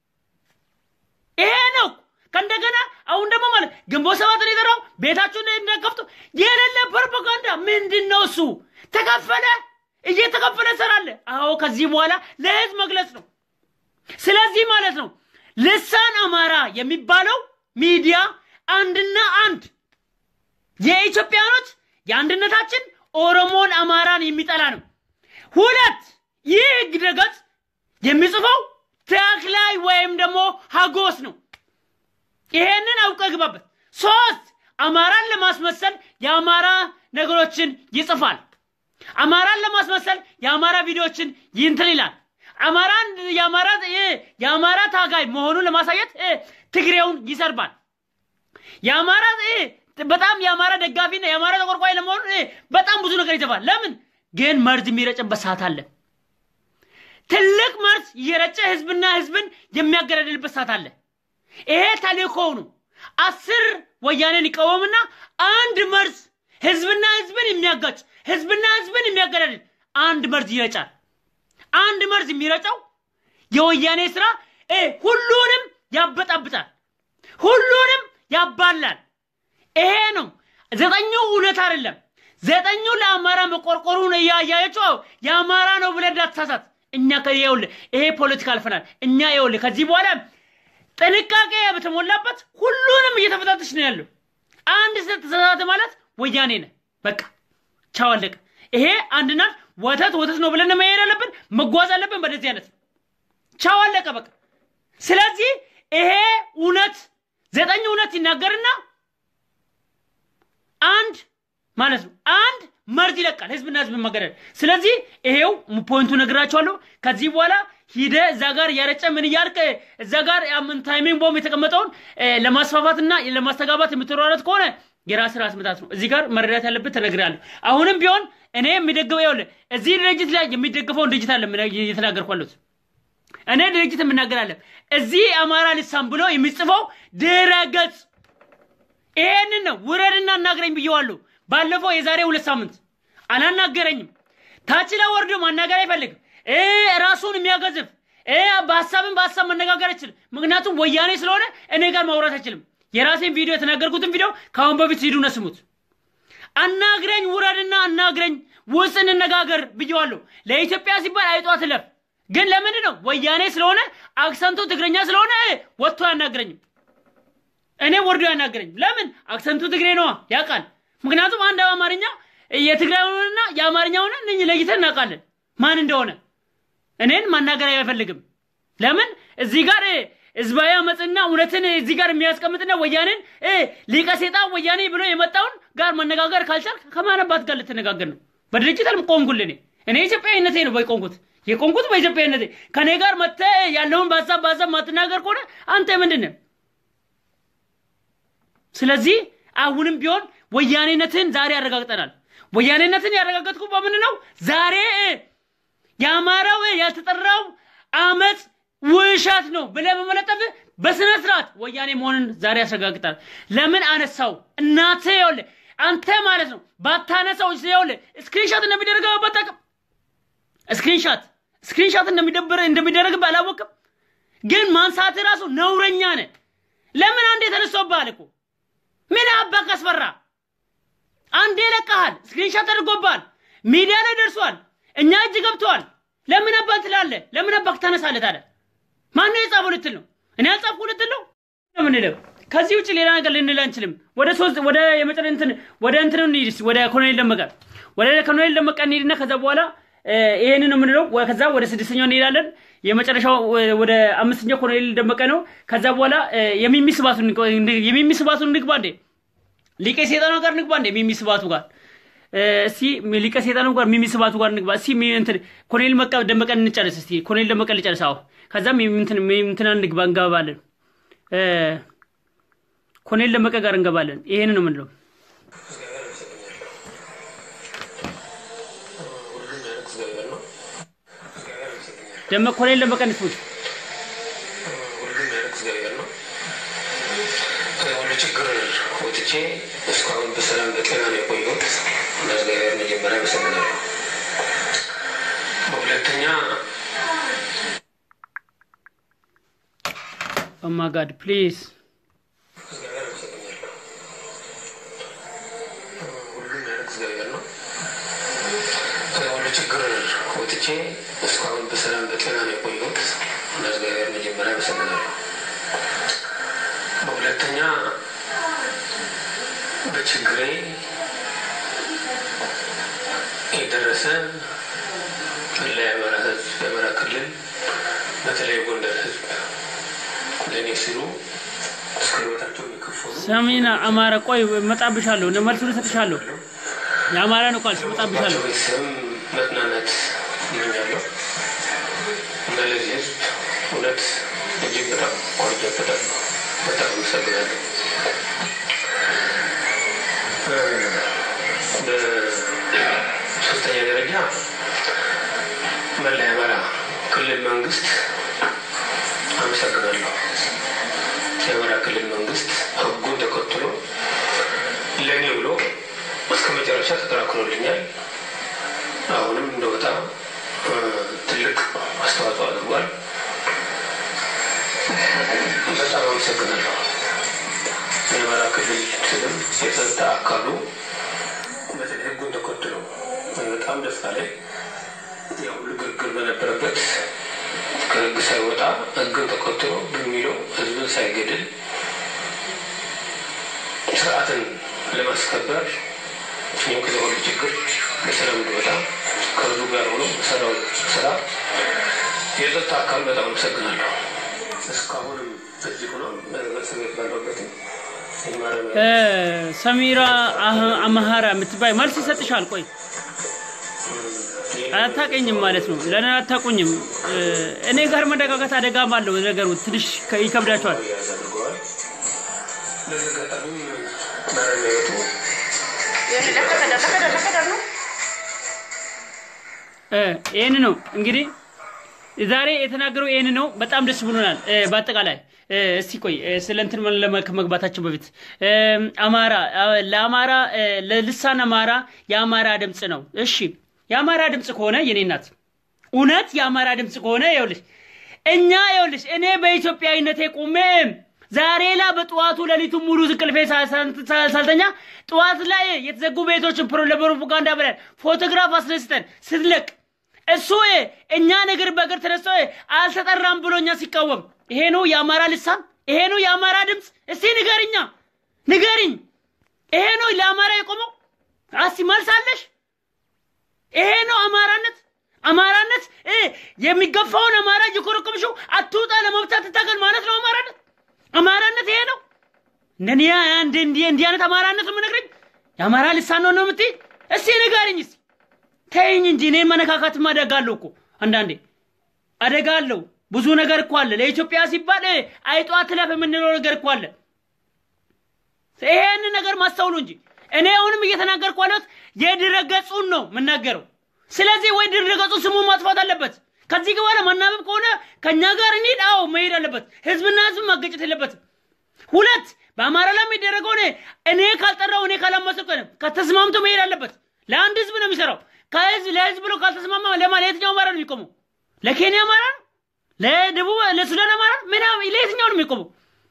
ይሄ ነው። ከእንደገና አሁን ደግሞ ማለት ግንቦት ሰባትን የጠራው ቤታችሁን እንደከፍቱ የሌለ ፕሮፓጋንዳ ምንድን ነው እሱ? ተከፈለ፣ እየተከፈለ ሰራለ። አዎ ከዚህ በኋላ ለህዝብ መግለጽ ነው። ስለዚህ ማለት ነው ልሳን አማራ የሚባለው ሚዲያ አንድና አንድ የኢትዮጵያኖች የአንድነታችን ኦሮሞን አማራን የሚጠላ ነው። ሁለት ይህ ህግ ድረገጽ የሚጽፈው ተክላይ ወይም ደግሞ ሀጎስ ነው። ይሄንን አውቀ ግባበት። ሶስት አማራን ለማስመሰል የአማራ ነገሮችን ይጽፋል። አማራን ለማስመሰል የአማራ ቪዲዮዎችን ይንትን ይላል። አማራን የአማራ የአማራ ታጋይ መሆኑን ለማሳየት እ፣ ትግሬውን ይሰርባል። የአማራ እ፣ በጣም የአማራ ደጋፊና የአማራ ተቆርቋሪ ለመሆኑ እ፣ በጣም ብዙ ነገር ይጽፋል። ለምን ግን መርዝ የሚረጭበት ሰዓት አለ። ትልቅ መርዝ እየረጨ ህዝብና ህዝብን የሚያገዳድልበት ሰዓት አለ። ይሄ ተልእኮው ነው። አስር ወያኔን ይቃወምና አንድ መርዝ ህዝብና ህዝብን የሚያጋጭ ህዝብና ህዝብን የሚያገዳድል አንድ መርዝ ይረጫል። አንድ መርዝ የሚረጨው የወያኔ ስራ እ ሁሉንም ያበጣብጣል፣ ሁሉንም ያባላል። ይሄ ነው ዘጠኙ እውነት አይደለም። ዘጠኙ ለአማራ መቆርቆሩን እያያቸው የአማራ ነው ብለህ እንዳትሳሳት። እኛ ይኸውልህ ይሄ ፖለቲካ አልፈናል። እኛ ይኸውልህ ከዚህ በኋላ ጥንቃቄ በተሞላበት ሁሉንም እየተፈታተሽ ነው ያለው። አንድ ተሳሳተ ማለት ወያኔ ነህ። በቃ ቻው አለቀ። ይሄ አንድና ወተት ወተት ነው ብለን መሄድ አለብን፣ መጓዝ አለብን። በደዚህ አይነት ቻው አለቀ በቃ። ስለዚህ ይሄ እውነት ዘጠኝ እውነት ይናገርና አንድ ማለት ነው አንድ መርዝ ይለቃል ህዝብና ህዝብ መገደል። ስለዚህ ይሄው ፖይንቱ ነግራቸዋለሁ። ከዚህ በኋላ ሂደ እዛ ጋር እያረጨ ምን እያልክ እዛ ጋር ምን ታይሚንግ ቦምብ የተቀመጠውን ለማስፋፋትና ለማስተጋባት የምትሯረት ከሆነ የራስ ራስ ምታት ነው። እዚህ ጋር መረዳት ያለበት ተነግሬያለሁ። አሁንም ቢሆን እኔ የሚደግፈው ይኸውልህ እዚህ ድርጅት ላይ የሚደግፈውን ድርጅት አለ እየተናገርኩ ያለሁት እኔ ድርጅት የምናገራለን። እዚህ አማራ ልሳን ብሎ የሚጽፈው ድረ ገጽ ይሄንን ነው። ውረድና አናግረኝ ብየዋለሁ። ባለፈው የዛሬ ሁለት ሳምንት አላናገረኝም። ታች ላይ ወርዶ ማናገር አይፈልግም። ራሱን የሚያገዝፍ በሀሳብን በሀሳብ መነጋገር አይችልም። ምክንያቱም ወያኔ ስለሆነ እኔ ጋር ማውራት አይችልም። የራሴን ቪዲዮ የተናገርኩትን ቪዲዮ ከአሁን በፊት ሂዱና ስሙት። አናግረኝ፣ ውረድና አናግረኝ፣ ውስጥ እንነጋገር ብየዋለሁ። ለኢትዮጵያ ሲባል አይጧ ትለፍ። ግን ለምንድን ነው ወያኔ ስለሆነ አክሰንቱ ትግረኛ ስለሆነ ወጥቶ አያናግረኝም። እኔ ወርዶ ያናገረኝ ለምን? አክሰንቱ ትግሬ ነዋ ያውቃል። ምክንያቱም አንድ አማርኛ የትግራዩንና የአማርኛውን እነኝህ ለይተን እናውቃለን ማን እንደሆነ። እኔን ማናገር አይፈልግም። ለምን? እዚህ ጋር ህዝባዊ አመፅና እውነትን እዚህ ጋር የሚያስቀምጥና ወያኔን ሊቀ ሴጣን ወያኔ ብሎ የመጣውን ጋር መነጋገር ካልቻልክ ከማነባት ጋር ልትነጋገር ነው? በድርጅት ቆምኩል። እኔ እኔ ኢትዮጵያዊነቴ ነው በቆምኩት የቆምኩት በኢትዮጵያዊነቴ። ከኔ ጋር መጥተህ ያለውን በሀሳብ በሀሳብ ማትናገር ከሆነ አንተ ምንድን ነህ? ስለዚህ አሁንም ቢሆን ወያኔነትን ዛሬ ያረጋግጠናል። ወያኔነትን ያረጋገጥኩ በምን ነው? ዛሬ የአማራው ያልተጠራው አመፅ ውሸት ነው ብለህ በመለጠፍ በስነ ስርዓት ወያኔ መሆንን ዛሬ ያስረጋግጣል። ለምን አነሳው? እናትህ ይኸውልህ፣ አንተ ማለት ነው ባታነሳው ይኸውልህ፣ ስክሪንሻት እንደሚደረገው በጠቅም ስክሪንሻት ስክሪንሻት እንደሚደብር እንደሚደረግብህ አላወቅም። ግን ማንሳት ራሱ ነውረኛ ነህ። ለምን አንዴ ተነስቶብሃል እኮ ምን አባክ አስፈራ? አንዴ ለቀሃል፣ ስክሪንሻት ተደርጎብሃል፣ ሚዲያ ላይ ደርሷል፣ እኛ እጅ ገብተዋል። ለምን አባክ ትላለህ? ለምን አባክ ታነሳለህ ታዲያ? ማነው የጻፈው ልትል ነው? እኔ አልጻፍኩ ልትል ነው ምንለው? ከዚህ ውጭ ሌላ ነገር ልንል አንችልም። ወደ ሶስት ወደ የመጨረ እንትን ወደ እንትን እንሂድ እስኪ ወደ ኮሎኔል ደመቀ ወደ ኮሎኔል ደመቀ እንሂድና ከዛ በኋላ ይሄንን ነው የምንለው። ከዛ ወደ ስድስተኛው እንሄዳለን። የመጨረሻው ወደ አምስተኛው ኮሎኔል ደመቀ ነው። ከዛ በኋላ የሚሚ ስባቱ የሚሚ ስባቱ እንግባ እንዴ ሊቀ ሴጣኑ ጋር እንግባ እንዴ ሚሚ ስባቱ ጋር እስቲ ሊቀ ሴጣኑ ጋር ሚሚ ስባቱ ጋር እንግባ እስቲ እንትን ኮሎኔል መቀ ደመቀ እንጨርስ እስቲ ኮሎኔል ደመቀ ልጨርስ። አዎ ከዛም እንትን እንትና እንግባ እንገባለን። ኮሎኔል ደመቀ ጋር እንገባለን። ይሄንን ነው የምንለው። ደመቀ ኮሎኔል ደመቀ እንስሙት። ሁሉም ያለ እግዚአብሔር ነው። ከሁሉ ችግር ወጥቼ እስካሁን በሰላም በጤና ነው የቆየሁት። ለእግዚአብሔር መጀመሪያ አመሰግናለሁ። በሁለተኛ ኦ ማይ ጋድ ፕሊዝ እግዚአብሔር አመሰግናለሁ። ሁሉም ያለ እግዚአብሔር ነው። ከሁሉ ችግር ወጥቼ እስካሁን በሰላም በጤና ነው የቆየሁት። ለእግዚአብሔር መጀመሪያ አመሰግናለሁ። በሁለተኛ በችግሬ የደረሰ ለአማራ ሕዝብ የአማራ ክልል በተለይ ጎንደር ሕዝብ ለእኔ ሲሉ እስከ ሕይወታቸው የሚከፈሉ ሰሚና አማራ ቆይ መጣብሻለሁ፣ መልሱን እሰጥሻለሁ። የአማራ ነው ቃልሽ፣ መጣብሻለሁ። ቤተሰብም መጽናናት እመኛለሁ እና ለዚህ ሕዝብ እውነት እጅግ በጣም ቆርጬበታለሁ። በጣም አመሰግናለሁ። በሶስተኛ ደረጃ መላ የአማራ ክልል መንግስት አመሰግናለሁ። የአማራ ክልል መንግስት ህጉን ተከትሎ ለእኔ ብሎ እስከ መጨረሻ ተከራክሮልኛል። አሁንም እንደወጣ ትልቅ አስተዋጽኦ አድርጓል። በጣም አመሰግናለሁ። የአማራ ክልል ስልም የጸጥታ አካሉ በተለይ ህጉን ተከትሎ በጣም ደስ አለኝ። ያው ሁሉ ግርግር በነበረበት ከህግ ሳይወጣ ህግን ተከትሎ በሚለው ህዝብን ሳይገድል ስርዓትን ለማስከበር ይህም ከዚ ሁሉ ችግር በሰላም እንዲወጣ ከህዝቡ ጋር ሆኖ በሰራው ስራ የጸጥታ አካል በጣም አመሰግናለሁ። እስካሁንም እዚህ ሆኖ በእስር ቤት ባለሁበትም እ ሰሚራ አህ- አማሃራ የምትባይ መልስ ይሰጥሻል። ቆይ ሌላ አታቀኝም ማለት ነው። ለእኔ አታቁኝም። እኔ ጋር መደጋጋት አደጋም አለው ነገሩ ትንሽ ከ- ይከብዳቸዋል። ያዝ አድርገዋል። ለዚህ አጋጣሚም ማረሚያ ቤቱ እ፣ ይህን ነው እንግዲህ ዛሬ የተናገረው ይህን ነው። በጣም ደስ ብሎናል። እ፣ በአጠቃላይ እ፣ እስቲ ቆይ እ፣ ስለ እንትን ለመ- ከመግባታችን በፊት እ፣ አማራ አ፣ ለአማራ እ፣ ለልሳን አማራ የአማራ ድምፅ ነው። እሺ የአማራ ድምፅ ከሆነ የኔ እናት እውነት የአማራ ድምፅ ከሆነ ይኸውልሽ እኛ ይኸውልሽ እኔ በኢትዮጵያዊነቴ ቁሜ ዛሬ ላ በጠዋቱ ሌሊቱን ሙሉ እንቅልፌ ሳ- ሳ- ሳ- ሳልተኛ ጠዋት ላይ የተዘጉ ቤቶችን ፕሮ- ለፕሮፓጋንዳ ብለን ፎቶግራፍ አስነስተን ስትለቅ እሱ እኛ ነገር በእግር ተነስቶ አልተጠራም ብሎ እኛ ሲቃወም ይሄ ነው የአማራ ልሳን? ይሄ ነው የአማራ ድምፅ? እስቲ ንገርኛ ንገርኝ። ይሄ ነው ለአማራ የቆመው? አሲ መልሳለሽ? ይሄ ነው አማራነት? አማራነት እ የሚገፋውን አማራ እየኮረኮምሽው አትውጣ ለመብታት ትታገል ማለት ነው አማራነት? አማራነት ይሄ ነው? እንደኔ አንድ እንዲህ እንዲህ አይነት አማራነት ነው የምነግረኝ? የአማራ ልሳን ነው ነው የምትይ? እስቲ ንገርኝ እስቲ ተይኝ እንጂ እኔን መነካካትም አደጋ አለው እኮ አንዳንዴ አደጋ አለው። ብዙ ነገር እኮ አለ። ለኢትዮጵያ ሲባል እ፣ አይጧ ትለፍ የምንለው ነገር እኮ አለ። ይሄን ነገር ማስተውሉ እንጂ እኔ አሁንም እየተናገርኩ ያለሁት የድረገጹን ነው የምናገረው። ስለዚህ ወይ ድረገጹ ስሙን ማጥፋት አለበት። ከዚህ በኋላ ማናበብ ከሆነ ከእኛ ጋር እንሂድ። አዎ መሄድ አለበት። ህዝብና ህዝብ ማገጨት የለበትም። ሁለት በአማራ ላይ የሚደረገው እኔ እኔ ካልጠራው እኔ ካላመሰልኩ ከተስማምቶ መሄድ አለበት። ለአንድ ህዝብ ነው የሚሰራው። ከህዝብ ለህዝብ ብሎ ካልተስማማ ለማ ለየትኛው አማራ ነው የሚቆመው? ለኬንያ አማራ ነው? ለደቡብ ለሱዳን አማራ ነው? ምናምን ለየትኛው ነው የሚቆመው?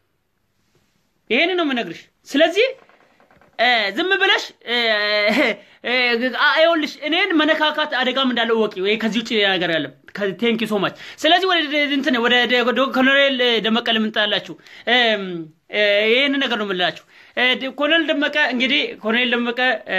ይሄን ነው የምነግርሽ። ስለዚህ እ፣ ዝም ብለሽ እ፣ እ፣ አ- ይኸውልሽ እኔን መነካካት አደጋም እንዳለው ወቂ ወይ ከዚህ ውጭ ሌላ ነገር ያለም ቴንክ ዩ ሶ ማች። ስለዚህ ወደ ደ- እንትን ወደ ደ- ወደ ኮሎኔል ደመቀ ልምንጣላችሁ ይህን ነገር ነው የምንላችሁ። እ፣ ደ- ኮሎኔል ደመቀ እንግዲህ ኮሎኔል ደመቀ እ፣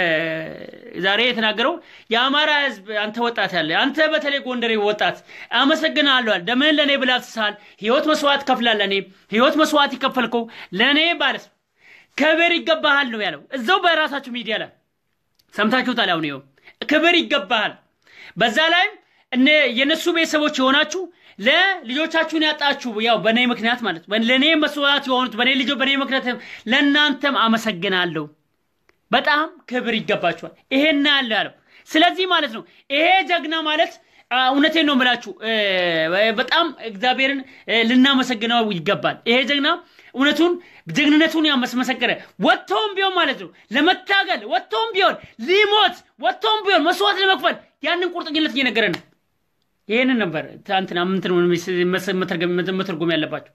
ዛሬ የተናገረው የአማራ ህዝብ አንተ ወጣት ያለ አንተ በተለይ ጎንደሬ ወጣት አመሰግናለሁ። ደምህን ለእኔ ብለህ አፍስሰሃል። ህይወት መስዋዕት ከፍላለህ። እኔ ህይወት መስዋዕት ይከፈልከው ለእኔ ባለስ ክብር ይገባሃል ነው ያለው። እዛው በራሳችሁ ሚዲያ ላይ ሰምታችሁታል። አሁን ይኸው ክብር ይገባሃል። በዛ ላይም እነ የነሱ ቤተሰቦች የሆናችሁ ለልጆቻችሁን ያጣችሁ ያው በእኔ ምክንያት ማለት ነው። ለእኔ መስዋዕት የሆኑት በእኔ ልጆች በእኔ ምክንያት ለእናንተም አመሰግናለሁ። በጣም ክብር ይገባችኋል። ይሄን ያለ ያለው ስለዚህ ማለት ነው ይሄ ጀግና ማለት አ፣ እውነቴን ነው የምላችሁ እ፣ በጣም እግዚአብሔርን እ፣ ልናመሰግነው ይገባል። ይሄ ጀግና እውነቱን ጀግንነቱን ያመስመሰከረ ወጥቶም ቢሆን ማለት ነው ለመታገል ወጥቶም ቢሆን ሊሞት ወጥቶም ቢሆን መስዋዕት ለመክፈል ያንን ቁርጠኝነት እየነገረ ነው። ይህንን ነበር ትናንትና ምንትን መተርጎም ያለባቸው።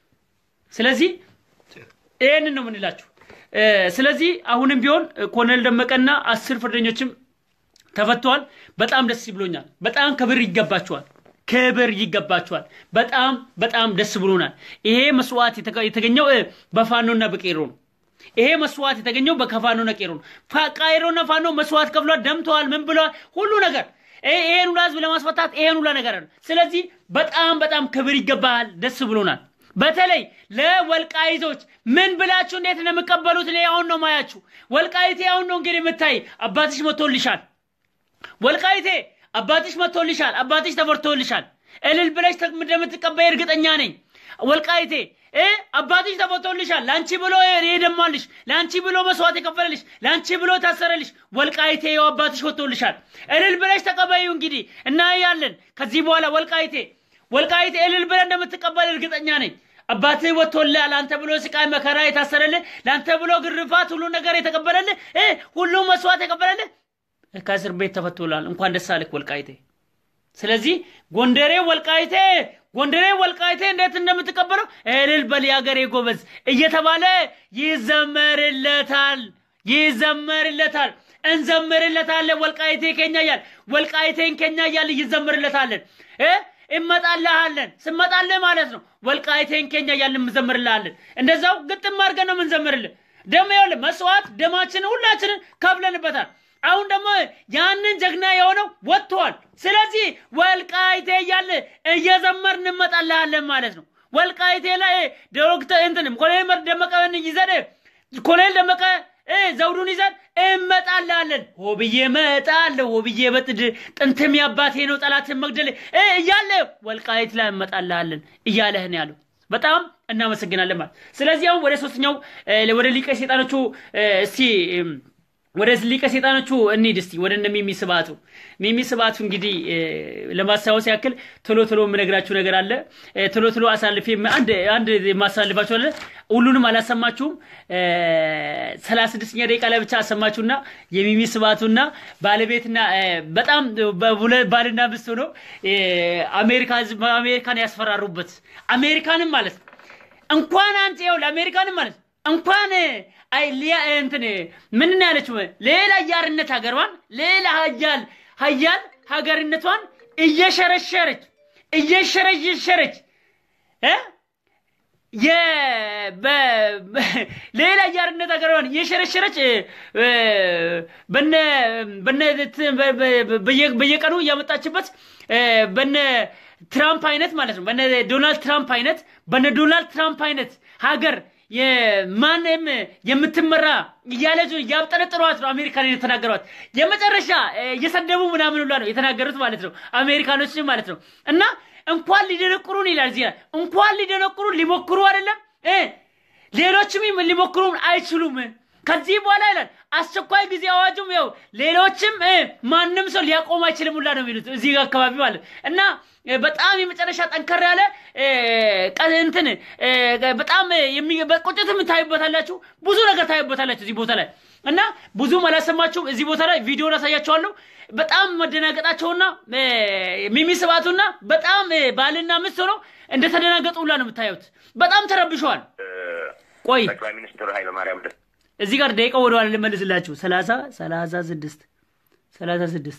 ስለዚህ ይህንን ነው የምንላችሁ። እ፣ ስለዚህ አሁንም ቢሆን ኮሎኔል ደመቀና አስር ፍርደኞችም ተፈተዋል። በጣም ደስ ብሎኛል። በጣም ክብር ይገባቸዋል። ክብር ይገባቸዋል። በጣም በጣም ደስ ብሎናል። ይሄ መስዋዕት የተገ- የተገኘው እ፣ በፋኖና በቄሮ ነው። ይሄ መስዋዕት የተገኘው በከፋኖና ቄሮ ነው። ፋ- ቃይሮና ፋኖ መስዋዕት ከፍሏል፣ ደምተዋል፣ ምን ብለዋል፣ ሁሉ ነገር ይሄ- ይሄን ሁላ ህዝብ ለማስፈታት ይሄን ሁላ ነገር አለ። ስለዚህ በጣም በጣም ክብር ይገባሃል። ደስ ብሎናል። በተለይ ለወልቃይቶች ምን ብላችሁ እንዴት ነው የምቀበሉት? እኔ አሁን ነው ማያችሁ። ወልቃይቴ አሁን ነው እንግዲህ የምታይ አባትሽ መቶልሻል። ወልቃይቴ አባትሽ መጥቶልሻል። አባትሽ ተፈርቶልሻል። እልል ብለሽ ተ- እንደምትቀበይ እርግጠኛ ነኝ። ወልቃይቴ እ አባትሽ ተፈቶልሻል። ለአንቺ ብሎ የደማልሽ፣ ለአንቺ ብሎ መስዋዕት የከፈለልሽ፣ ለአንቺ ብሎ ታሰረልሽ። ወልቃይቴ ያው አባትሽ ወጥቶልሻል። እልል ብለሽ ተቀበዩ። እንግዲህ እናያለን ከዚህ በኋላ ወልቃይቴ ወልቃይቴ እልል ብለህ እንደምትቀበል እርግጠኛ ነኝ። አባትህ ወጥቶልሃል። ለአንተ ብሎ ስቃይ መከራ የታሰረልህ፣ ለአንተ ብሎ ግርፋት ሁሉ ነገር የተቀበለልህ እ ሁሉም መስዋዕት የቀበለልህ ከእስር ቤት ተፈቶላል። እንኳን ደስ አለህ ወልቃይቴ። ስለዚህ ጎንደሬ ወልቃይቴ ጎንደሬ ወልቃይቴ እንዴት እንደምትቀበለው እልል በል የአገሬ ጎበዝ እየተባለ ይዘመርለታል ይዘመርለታል። እንዘምርለታለን ወልቃይቴ ኬኛ እያል ወልቃይቴን ኬኛ እያል ይዘምርለታለን እ እመጣልሃለን ስመጣልህ ማለት ነው ወልቃይቴን ኬኛ እያልን እንዘምርልሃለን። እንደዛው ግጥም አድርገን ነው የምንዘምርልህ። ደሞ ይኸውልህ መስዋዕት ደማችንን ሁላችንን ከፍለንበታል። አሁን ደግሞ ያንን ጀግና የሆነው ወጥተዋል። ስለዚህ ወልቃይቴ እያለ እየዘመር እንመጣልሃለን ማለት ነው። ወልቃይቴ ላይ ዶክተር እንትንም ኮሎኔል ደመቀን ይዘን ኮሎኔል ደመቀ እ ዘውዱን ይዘን እመጣላለን። ሆብዬ እመጣለሁ፣ ሆብዬ በጥድ ጥንትም ያባቴ ነው ጠላትን መግደል እ እያለ ወልቃይት ላይ እመጣላለን እያለህን ያለው በጣም እናመሰግናለን ማለት። ስለዚህ አሁን ወደ ሶስተኛው እ ወደ ሊቀ ሰይጣኖቹ እ እስቲ እም፣ ወደ ሊቀ ሰይጣኖቹ እንሂድ እስቲ ወደ እነ ሚሚ ስብሐቱ። ሚሚ ስብሐቱ እንግዲህ እ፣ ለማስታወስ ያክል ቶሎ ቶሎ የምነግራችሁ ነገር አለ። እ፣ ቶሎ ቶሎ አሳልፌ አንድ አንድ የማሳልፋችሁ አለ። ሁሉንም አላሰማችሁም። ሰላሳ ስድስተኛ ደቂቃ ላይ ብቻ አሰማችሁና የሚሚ ስብሐቱና ባለቤትና እ፣ በጣም በሁለ- ባልና ሚስት ሆኖ እ፣ አሜሪካ ህዝብ አሜሪካን ያስፈራሩበት አሜሪካንም ማለት ነው እንኳን አንተ ይኸው ለአሜሪካንም ማለት ነው እንኳን አይ ሊያ እንትን ምን ነው ያለችው ሌላ አያርነት ሀገሯን ሌላ ሀያል ሀያል ሀገርነቷን እየሸረሸረች እየሸረሸረች እ የ- በ- በ- ሌላ አያርነት ሀገሯን እየሸረሸረች እ፣ በነ በነ ት- በ- በ- በየ- በየቀኑ እያመጣችበት እ፣ በነ ትራምፕ አይነት ማለት ነው በነ ዶናልድ ትራምፕ አይነት በነ ዶናልድ ትራምፕ አይነት ሀገር የማንም የምትመራ እያለች እያብጠረጥሯት ነው አሜሪካን የተናገሯት የመጨረሻ እ፣ እየሰደቡ ምናምን ሁላ ነው የተናገሩት ማለት ነው አሜሪካኖች ማለት ነው እና እንኳን ሊደነቁሩን ይላል እዚህ ላይ እንኳን ሊደነቁሩን ሊሞክሩ አይደለም እ ሌሎችም ይም- ሊሞክሩን አይችሉም ከዚህ በኋላ ይላል አስቸኳይ ጊዜ አዋጁም ያው ሌሎችም እ ማንም ሰው ሊያቆም አይችልም ሁላ ነው የሚሉት እዚህ አካባቢ ማለት እና እ፣ በጣም የመጨረሻ ጠንከር ያለ እ፣ ቀ- እንትን እ፣ በጣም የሚ- በቁጭትም ታዩበታላችሁ ብዙ ነገር ታዩበታላችሁ እዚህ ቦታ ላይ እና ብዙም አላሰማችሁም እዚህ ቦታ ላይ ቪዲዮን አሳያችኋለሁ በጣም መደናገጣቸውና እ፣ ሚሚ ስብሐቱና በጣም እ፣ ባልና ሚስት ሆነው እንደተደናገጡ ሁላ ነው የምታዩት በጣም ተረብሸዋል ቆይ ጠቅላይ ሚኒስትር ኃይለማርያም ደስ እዚህ ጋር ደቂቃ ወደ ኋላ ልመልስላችሁ። ሰላሳ ሰላሳ ስድስት ሰላሳ ስድስት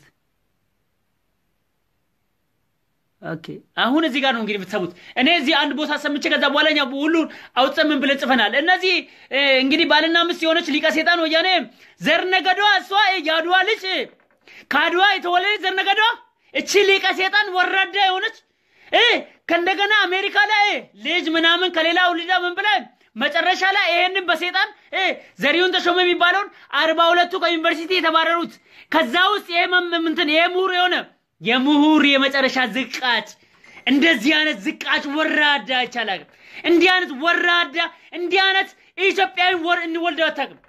ኦኬ። አሁን እዚህ ጋር ነው እንግዲህ የምትሰሙት። እኔ እዚህ አንድ ቦታ ሰምቼ ከዛ በኋላ እኛ ሁሉን አውጥተን ምን ብለን ጽፈናል። እነዚህ እ፣ እንግዲህ ባልና ሚስት የሆነች ሊቀ ሴጣን ወያኔ ዘር ነገዷ እሷ የአድዋ ልጅ ከአድዋ የተወለደች ዘር ነገዷ እቺ ሊቀ ሴጣን ወራዳ የሆነች እ ከእንደገና አሜሪካ ላይ ልጅ ምናምን ከሌላ ውልዳ ምን ብላ መጨረሻ ላይ ይሄንን በሴጣን እ ዘሪሁን ተሾመ የሚባለውን አርባ ሁለቱ ከዩኒቨርሲቲ የተባረሩት ከዛ ውስጥ ይሄ መም- ምንትን ይሄ ምሁር የሆነ የምሁር የመጨረሻ ዝቃጭ እንደዚህ አይነት ዝቃጭ ወራዳ አይቻላል። እንዲህ አይነት ወራዳ እንዲህ አይነት ኢትዮጵያዊ ወር እንወልደው አታውቅም።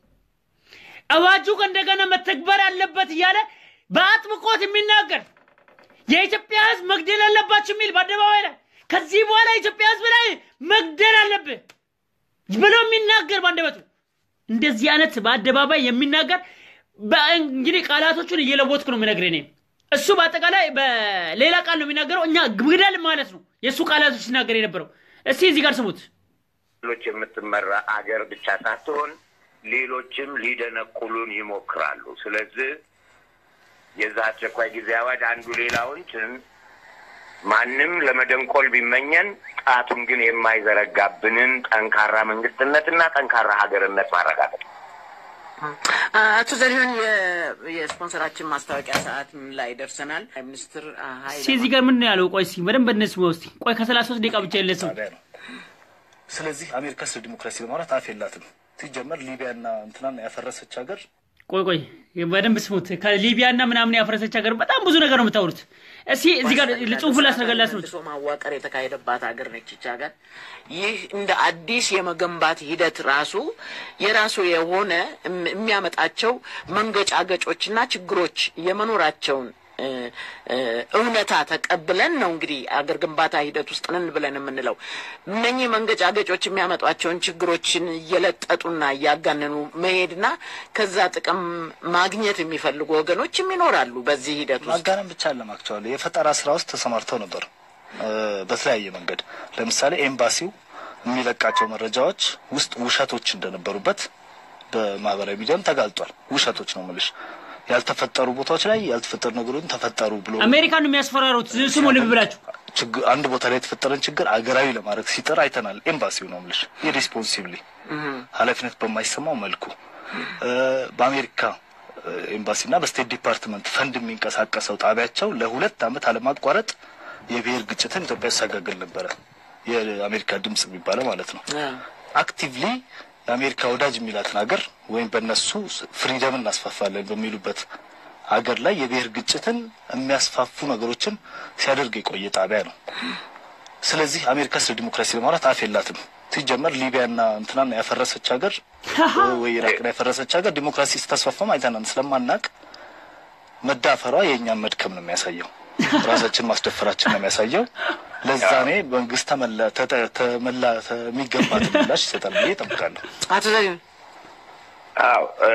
አዋጁ እንደገና መተግበር አለበት እያለ በአጥብቆት የሚናገር የኢትዮጵያ ሕዝብ መግደል አለባችሁ የሚል በአደባባይ ላይ ከዚህ በኋላ የኢትዮጵያ ሕዝብ ላይ መግደል አለብህ ብሎ የሚናገር በአንደበቱ እንደዚህ አይነት በአደባባይ የሚናገር በ- እንግዲህ ቃላቶቹን እየለወጥኩ ነው የምነግርህ እኔ። እሱ በአጠቃላይ በሌላ ቃል ነው የሚናገረው። እኛ ግደል ማለት ነው የእሱ ቃላቶች ሲናገር የነበረው። እስቲ እዚህ ጋር ስሙት። ሌሎች የምትመራ አገር ብቻ ሳትሆን ሌሎችም ሊደነቁሉን ይሞክራሉ። ስለዚህ የዛ አስቸኳይ ጊዜ አዋጅ አንዱ ሌላውን ጭን ማንም ለመደንቆል ቢመኘን ጣቱን ግን የማይዘረጋብንን ጠንካራ መንግስትነትና ጠንካራ ሀገርነት ማረጋገጥ ነው። አቶ ዘሪሁን የ- የስፖንሰራችን ማስታወቂያ ሰዓት ላይ ደርሰናል። ሚኒስትር ኃይለ እስቲ እዚህ ጋር ምን ነው ያለው? ቆይ እስቲ በደንብ እንስማው እስቲ። ቆይ ከሰላሳ ሶስት ደቂቃ ብቻ የለ ሰው ጣቢያ ነው። ስለዚህ አሜሪካ ስለ ዲሞክራሲ ለማውራት አፍ የላትም። ሲጀመር ሊቢያና እንትናን ያፈረሰች ሀገር ቆይ ቆይ በደንብ ስሙት። ከሊቢያ እና ምናምን ያፈረሰች ሀገር በጣም ብዙ ነገር ነው የምታወሩት። እስቲ እዚህ ጋር ጽሁፉ ላስረጋላ ስሙት። መልሶ ማዋቀር የተካሄደባት ሀገር ነች ይች ሀገር። ይህ እንደ አዲስ የመገንባት ሂደት ራሱ የራሱ የሆነ እም- የሚያመጣቸው መንገጫገጮችና ችግሮች የመኖራቸውን እ፣ እ፣ እውነታ ተቀብለን ነው እንግዲህ አገር ግንባታ ሂደት ውስጥ ነን ብለን የምንለው። እነኚህ መንገጫገጮች የሚያመጧቸውን ችግሮችን እየለጠጡና እያጋነኑ መሄድና ከዛ ጥቅም ማግኘት የሚፈልጉ ወገኖችም ይኖራሉ በዚህ ሂደት ውስጥ ማጋነን ብቻ አለማክቸዋል የፈጠራ ስራ ውስጥ ተሰማርተው ነበር እ፣ በተለያየ መንገድ ለምሳሌ ኤምባሲው የሚለቃቸው መረጃዎች ውስጥ ውሸቶች እንደነበሩበት በማህበራዊ ሚዲያም ተጋልጧል። ውሸቶች ነው የምልሽ። ያልተፈጠሩ ቦታዎች ላይ ያልተፈጠሩ ነገሮችን ተፈጠሩ ብሎ አሜሪካን ነው የሚያስፈራሩት። ስሙ ልብ ብላችሁ ችግር አንድ ቦታ ላይ የተፈጠረን ችግር አገራዊ ለማድረግ ሲጥር አይተናል። ኤምባሲው ነው የምልሽ ኢሬስፖንሲብሊ ኃላፊነት በማይሰማው መልኩ እ፣ በአሜሪካ እ፣ ኤምባሲና በስቴት ዲፓርትመንት ፈንድ የሚንቀሳቀሰው ጣቢያቸው ለሁለት ዓመት አለማቋረጥ የብሔር ግጭትን ኢትዮጵያ ያሳጋግል ነበረ። የአሜሪካ ድምጽ የሚባለው ማለት ነው። አ። አክቲቭሊ የአሜሪካ ወዳጅ የሚላትን ሀገር ወይም በእነሱ ፍሪደም እናስፋፋለን በሚሉበት ሀገር ላይ የብሔር ግጭትን የሚያስፋፉ ነገሮችን ሲያደርግ የቆየ ጣቢያ ነው። ስለዚህ አሜሪካ ስለ ዲሞክራሲ ለማውራት አፍ የላትም። ሲጀመር ሊቢያና እንትናን ያፈረሰች ሀገር ወይ ኢራቅን ያፈረሰች ሀገር ዲሞክራሲ ስታስፋፋም አይተናን ስለማናቅ መዳፈሯ የእኛን መድከም ነው የሚያሳየው፣ ራሳችን ማስደፈራችን ነው የሚያሳየው። ለዛ እኔ መንግስት ተመላ ተጠ- ተመላ የሚገባትን ምላሽ ይሰጣል ብዬ እጠብቃለሁ። አቶ ዘሪሁን አዎ እ፣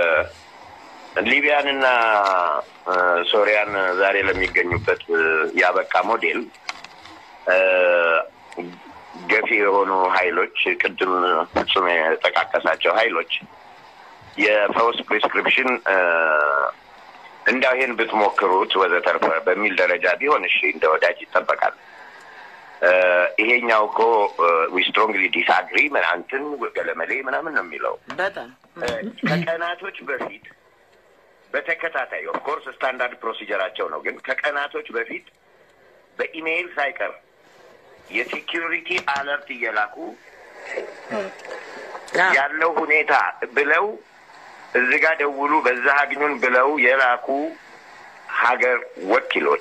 ሊቢያንና እ፣ ሶሪያን ዛሬ ለሚገኙበት እ፣ ያበቃ ሞዴል እ፣ ገፊ የሆኑ ኃይሎች ቅድም ፍጹም የጠቃቀሳቸው ኃይሎች የፈውስ ፕሪስክሪፕሽን እ፣ እንዳው ይሄን ብትሞክሩት ወዘተርፈ በሚል ደረጃ ቢሆን እሺ እንደ ወዳጅ ይጠበቃል። እ፣ ይሄኛው እኮ ዊ ስትሮንግሊ ዲስአግሪ ምናንትን ገለመሌ ምናምን ነው የሚለው በጣም ከቀናቶች በፊት በተከታታይ ኦፍኮርስ ስታንዳርድ ፕሮሲጀራቸው ነው፣ ግን ከቀናቶች በፊት በኢሜይል ሳይቀር የሴኪሪቲ አለርት እየላኩ ያለው ሁኔታ ብለው እዚህ ጋር ደውሉ በዛ አግኙን ብለው የላኩ ሀገር ወኪሎች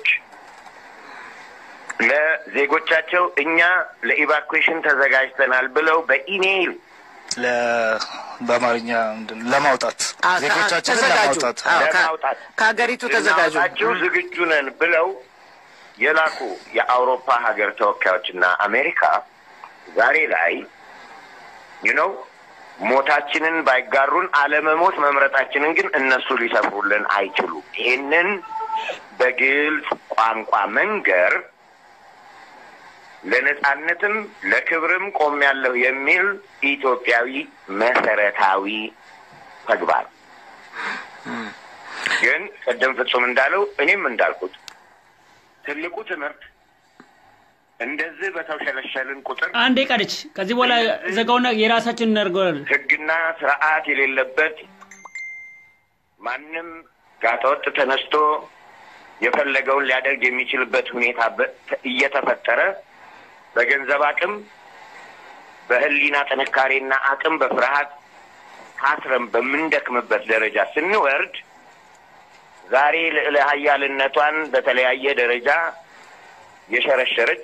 ለዜጎቻቸው እኛ ለኢቫኩዌሽን ተዘጋጅተናል ብለው በኢሜይል ለ- በአማርኛ ምንድን ነው? ለማውጣት አ- አ- ዜጎቻችንን ተዘጋጁ። ለማውጣት አዎ፣ ከ- ለማውጣት ከሀገሪቱ ተዘጋጁ። ልናወጣችሁ ዝግጁ ነን ብለው የላኩ የአውሮፓ ሀገር ተወካዮችና አሜሪካ ዛሬ ላይ ዩነው ሞታችንን ባይጋሩን አለመሞት መምረጣችንን ግን እነሱ ሊሰፍሩልን አይችሉም። ይሄንን በግልጽ ቋንቋ መንገር ለነጻነትም ለክብርም ቆሜያለሁ የሚል ኢትዮጵያዊ መሰረታዊ ተግባር ግን ቅድም ፍጹም እንዳለው እኔም እንዳልኩት ትልቁ ትምህርት እንደዚህ በተውሸለሸልን ቁጥር አንዴ ቀደች። ከዚህ በኋላ ዘጋውና የራሳችን እናደርገዋለን። ሕግና ስርዓት የሌለበት ማንም ጋጠወጥ ተነስቶ የፈለገውን ሊያደርግ የሚችልበት ሁኔታ በ- እየተፈጠረ በገንዘብ አቅም፣ በህሊና ጥንካሬና አቅም፣ በፍርሃት ታስረን በምንደክምበት ደረጃ ስንወርድ ዛሬ ልዕለ ሀያልነቷን በተለያየ ደረጃ የሸረሸረች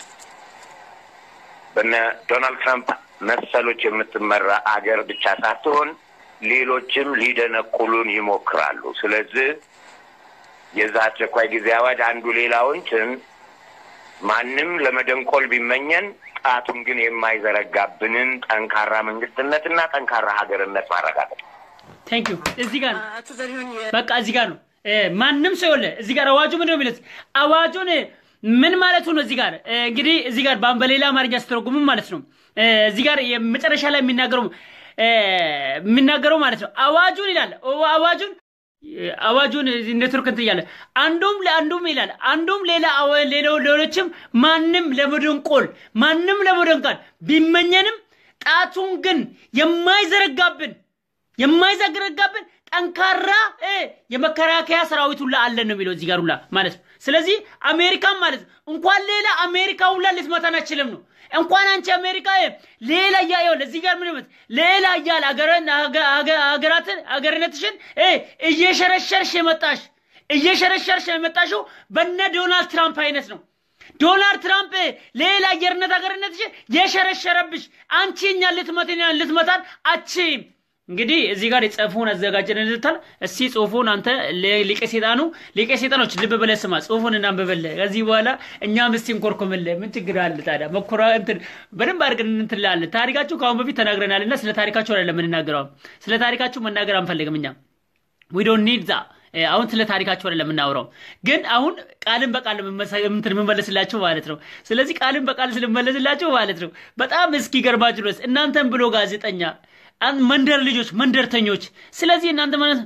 በነ ዶናልድ ትራምፕ መሰሎች የምትመራ አገር ብቻ ሳትሆን ሌሎችም ሊደነቁሉን ይሞክራሉ። ስለዚህ የዛ አስቸኳይ ጊዜ አዋጅ አንዱ ሌላውን ችን ማንም ለመደንቆል ቢመኘን ጣቱን ግን የማይዘረጋብንን ጠንካራ መንግስትነትና ጠንካራ ሀገርነት ማረጋገጥ ቴንክ ዩ። እዚህ ጋር ነው አቶ ዘሪሁን የ- በቃ እዚህ ጋር ነው እ፣ ማንም ሰው የለ እዚህ ጋር አዋጁ ምንድን ነው የሚሉት? አዋጁን እ፣ ምን ማለቱ ነው? እዚህ ጋር እ፣ እንግዲህ እዚህ ጋር በ- በሌላ አማርኛ ስተረጉሙ ማለት ነው እ፣ እዚህ ጋር የመጨረሻ ላይ የሚናገረው እ፣ የሚናገረው ማለት ነው አዋጁን ይላል ኦ- አዋጁን እ፣ አዋጁን ኔትወርክ እንትን እያለ አንዱም ለአንዱም ይላል አንዱም ሌላ አወ- ሌላው ሌሎችም ማንም ለመደንቆል ማንም ለመደንቃል ቢመኘንም ጣቱን ግን የማይዘረጋብን የማይዘረጋብን ጠንካራ እ የመከላከያ ሰራዊት ሁላ አለን ነው የሚለው እዚህ ጋር ሁላ ማለት ነው። ስለዚህ አሜሪካን ማለት ነው እንኳን ሌላ አሜሪካ ሁላ ልትመታን አችልም ነው እንኳን አንቺ አሜሪካ እ ሌላ እያ ይኸውልህ እዚህ ጋር ምን ይመት ሌላ እያል አገረን አገ- አገ- አገራትን አገርነትሽን እ እየሸረሸርሽ የመጣሽ እየሸረሸርሽ የመጣሽው በነ ዶናልድ ትራምፕ አይነት ነው። ዶናልድ ትራምፕ ሌላ አየርነት ሀገርነትሽ የሸረሸረብሽ አንቺ እኛን ልትመትን ልትመታን አችም። እንግዲህ እዚህ ጋር የጽሁፉን አዘጋጀን እንድታል እስቲ ጽሁፉን አንተ ለ- ሊቀ ሴጣኑ ሊቀ ሴጣኖች ልብ ብለህ ስማ፣ ጽሁፉን እናንብብልህ። ከዚህ በኋላ እኛም እስቲ እንኮርኮምልህ። ምን ችግር አለ ታዲያ? መኮራ እንትን በደንብ አድርገን እንትን ላለን። ታሪካችሁ ከአሁን በፊት ተናግረናል እና ስለ ታሪካችሁ አይደለም የምንናገረው። ስለ ታሪካችሁ መናገር አንፈልግም እኛ ዊ ዶንት ኒድ ዛ አሁን ስለ ታሪካችሁ አይደለም የምናወራው፣ ግን አሁን ቃልን በቃል የምመሰ- እንትን የምመለስላችሁ ማለት ነው። ስለዚህ ቃልን በቃል ስለመለስላችሁ ማለት ነው በጣም እስኪገርማችሁ ድረስ እናንተን ብሎ ጋዜጠኛ አን- መንደር ልጆች መንደርተኞች። ስለዚህ እናንተ ማለት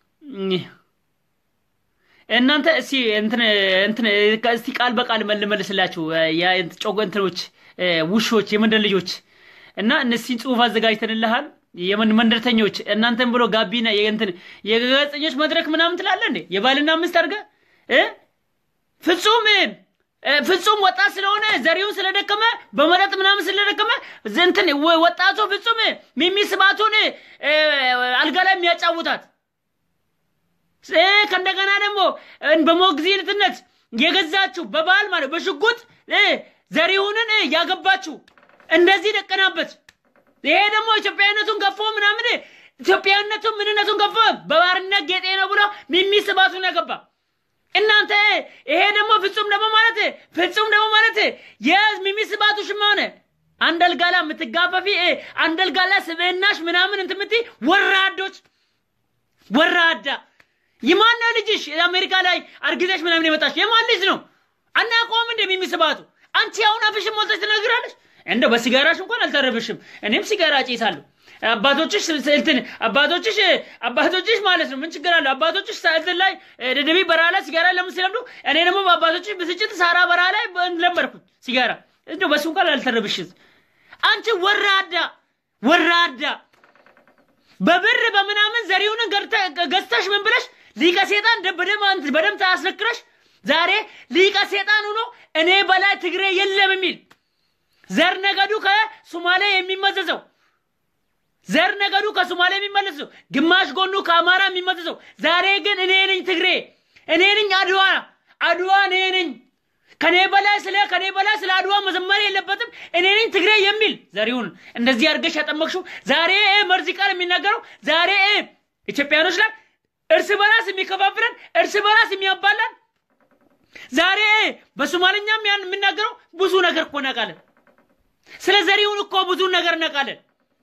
እናንተ እስቲ እንትን እንትን እስቲ ቃል በቃል መልመልስላችሁ የጮጎ እንትኖች እ፣ ውሾች የመንደር ልጆች እና እነዚህን ጽሁፍ አዘጋጅተንልሃል። የመን መንደርተኞች እናንተን ብሎ ጋቢና የእንትን የጋዜጠኞች መድረክ ምናምን ትላለህ እንዴ? የባልና ሚስት አድርገህ እ ፍጹም እ፣ እ፣ ፍጹም ወጣት ስለሆነ ዘሪውን ስለደከመ በመጠጥ ምናምን ስለደከመ እንትን ወ- ወጣቱ ፍጹም ሚሚ ስባቱን እ፣ አልጋ ላይ የሚያጫውታት እ፣ ከእንደገና ደግሞ እ፣ በሞግዚትነት የገዛችው በባል ማለት በሽጉጥ እ፣ ዘሪሁንን እ፣ ያገባችው እንደዚህ ደቀናበት። ይሄ ደግሞ ኢትዮጵያዊነቱን ገፎ ምናምን ኢትዮጵያዊነቱን ምንነቱን ገፎ በባርነት ጌጤ ነው ብሎ ሚሚ ስባቱን ያገባ እናንተ ይሄ ደግሞ ፍጹም ደግሞ ማለት ፍጹም ደግሞ ማለት የሚሚ ስባቱ ሽማ ሆነ አንድ አልጋ ላይ የምትጋፈፊ እ፣ አንድ አልጋ ላይ ስብዕናሽ ምናምን እንትን የምትይ ወራዶች ወራዳ የማን ልጅሽ አሜሪካ ላይ አርግዘሽ ምናምን የመጣሽ የማን ልጅ ነው አናውቀውም እንደ ሚሚ ስባቱ አንቺ አሁን አፍሽን ሞልተሽ ትነግራለሽ እንደው በሲጋራሽ እንኳን አልተረብሽም እኔም ሲጋራ ጭሳለሁ አባቶችሽ እንትን አባቶችሽ አባቶችሽ ማለት ነው ምን ችግር አለው አባቶችሽ እንትን ላይ ደደቢ በረሃ ላይ ሲጋራ ለምን ሲለምዱ እኔ ደግሞ በአባቶችሽ ብስጭት ሳራ በረሃ ላይ ለመድኩት ሲጋራ እንደው በሱ እንኳን አልተረብሽም አንቺ ወራዳ ወራዳ በብር በምናምን ዘሪሁንን ገርተ- ገዝተሽ ምን ብለሽ ሊቀ ሴጣን ደ- በደም አንት- በደም ታስነክረሽ ዛሬ ሊቀ ሴጣን ሆኖ እኔ በላይ ትግሬ የለም የሚል ዘር ነገዱ ከሱማሌ የሚመዘዘው ዘር ነገዱ ከሱማሌ የሚመለሰው ግማሽ ጎኑ ከአማራ የሚመዘዘው ዛሬ ግን እኔ ነኝ ትግሬ እኔ ነኝ አድዋ አድዋ እኔ ነኝ ከኔ በላይ ስለ ከኔ በላይ ስለ አድዋ መዘመር የለበትም እኔ ነኝ ትግሬ የሚል ዘሪሁን እንደዚህ አድርገሽ ያጠመቅሽው ዛሬ እ መርዚ ቃል የሚናገረው ዛሬ እ ኢትዮጵያኖች ላይ እርስ በራስ የሚከፋፍለን እርስ በራስ የሚያባላን ዛሬ እ በሶማልኛም ያን የምናገረው ብዙ ነገር እኮ እናውቃለን ስለ ዘሪሁን እኮ ብዙ ነገር እናውቃለን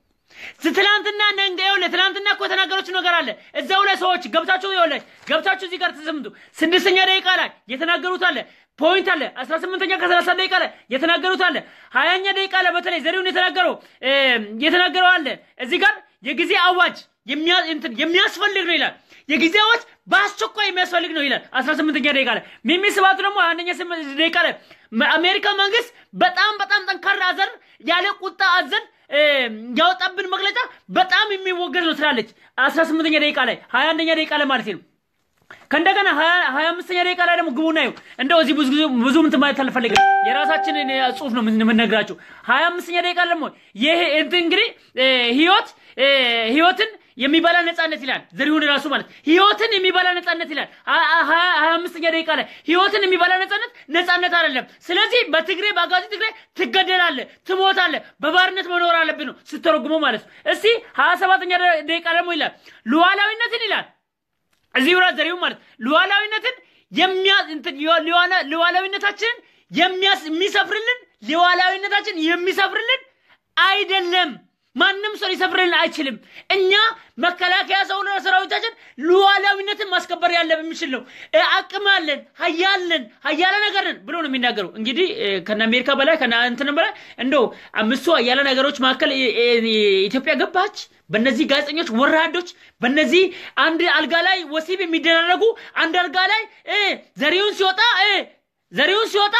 ትላንትና ነንገው ለትላንትና እኮ የተናገረችው ነገር አለ እዛው ላይ ሰዎች ገብታችሁ ይኸውልህ ገብታችሁ እዚህ ጋር ተሰምቱ ስድስተኛ ደቂቃ ላይ የተናገሩት አለ ፖይንት አለ አስራ ስምንተኛ ከሰላሳ ደቂቃ ላይ የተናገሩት አለ ሀያኛ ደቂቃ ላይ በተለይ ዘሪሁን የተናገረው እ፣ የተናገረው አለ እዚህ ጋር የጊዜ አዋጅ የሚያ- እንትን የሚያስፈልግ ነው ይላል የጊዜ አዋጅ በአስቸኳይ የሚያስፈልግ ነው ይላል አስራ ስምንተኛ ደቂቃ ላይ ሚሚ ስባቱ ደግሞ አንደኛ ስም- ደቂቃ ላይ አሜሪካ መንግስት በጣም በጣም ጠንካራ አዘር ያለ ቁጣ አዘን እ፣ ያወጣብን መግለጫ በጣም የሚወገድ ነው ትላለች አስራ ስምንተኛ ደቂቃ ላይ ሀያ አንደኛ ደቂቃ ላይ ማለት ነው ከእንደገና ሀያ ሀያ አምስተኛ ደቂቃ ላይ ደግሞ ግቡና ይኸው እንደው እዚህ ብዙ ጊዜ- ብዙ እንትን ማለት አልፈልግም የራሳችንን እ፣ ጽሁፍ ነው የምን- የምንነግራችሁ ሀያ አምስተኛ ደቂቃ ላይ ደግሞ ይሄ እንትን እንግዲህ እ፣ ህይወት እ፣ ህይወትን የሚበላ ነጻነት ይላል ዘሪሁን ራሱ ማለት ህይወትን የሚበላ ነጻነት ይላል ሀ- ሀ- ሀያ አምስተኛ ደቂቃ ላይ ህይወትን የሚበላ ነጻነት ነጻነት አይደለም ስለዚህ በትግሬ በአጋዚ ትግሬ ትገደላለ ትሞታለ በባርነት መኖር አለብን ነው ስተረጉሞ ማለት ነው እስቲ ሀያ ሰባተኛ ደቂቃ ደግሞ ይላል ሉዓላዊነትን ይላል እዚህ ብራት ዘሪሁን ማለት ሉዓላዊነትን የሚያ እንትን ሉዋ- ሉዋላ- ሉዓላዊነታችንን የሚያስ የሚሰፍርልን ሉዓላዊነታችን የሚሰፍርልን አይደለም። ማንም ሰው ሊሰፍርልን አይችልም። እኛ መከላከያ ሰውነ ሰራዊታችን ሉዓላዊነትን ማስከበር ያለ የሚችል ነው። እ፣ አቅም አለን፣ ሀያለን ሀያለ ነገር ነን ብሎ ነው የሚናገሩ። እንግዲህ እ፣ ከነ አሜሪካ በላይ ከነ እንትን በላይ እንደው አምስቱ ሀያለ ነገሮች መካከል እ፣ እ፣ ኢትዮጵያ ገባች። በእነዚህ ጋዜጠኞች ወራዶች፣ በእነዚህ አንድ አልጋ ላይ ወሲብ የሚደረጉ አንድ አልጋ ላይ እ፣ ዘሪሁን ሲወጣ እ፣ ዘሪሁን ሲወጣ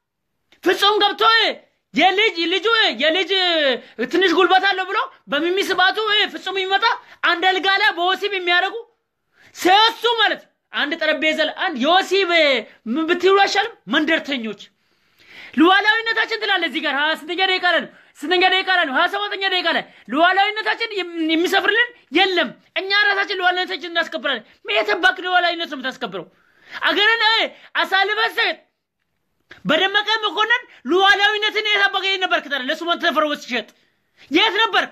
ፍጹም ገብቶ እ፣ የልጅ ልጁ እ፣ የልጅ እ፣ ትንሽ ጉልበት አለው ብሎ በሚሚ ስባቱ እ፣ ፍጹም የሚመጣ አንድ አልጋ ላይ በወሲብ የሚያደርጉ ሶስቱ ማለት አንድ ጠረጴዛ ላይ አንድ የወሲብ እ፣ ምን ብትሉ አይሻልም? መንደርተኞች ሉዓላዊነታችን ትላለ እዚህ ጋር ሀያ ስንተኛ ደቂቃ ላይ ነው ስንተኛ ደቂቃ ላይ ነው ሀያ ሰባተኛ ደቂቃ ላይ ሉዓላዊነታችን የም- የሚሰፍርልን የለም እኛ ራሳችን ሉዓላዊነታችን እናስከብራለን የተባክ ሉዓላዊነት ነው የምታስከብረው አገርን እ፣ አሳልፈህ ሰጥ በደመቀ መኮንን ሉዓላዊነትን የጠበቀ የት ነበርክ ታዲያ ለሱመን ተፈርወስ ሲሸጥ የት ነበርክ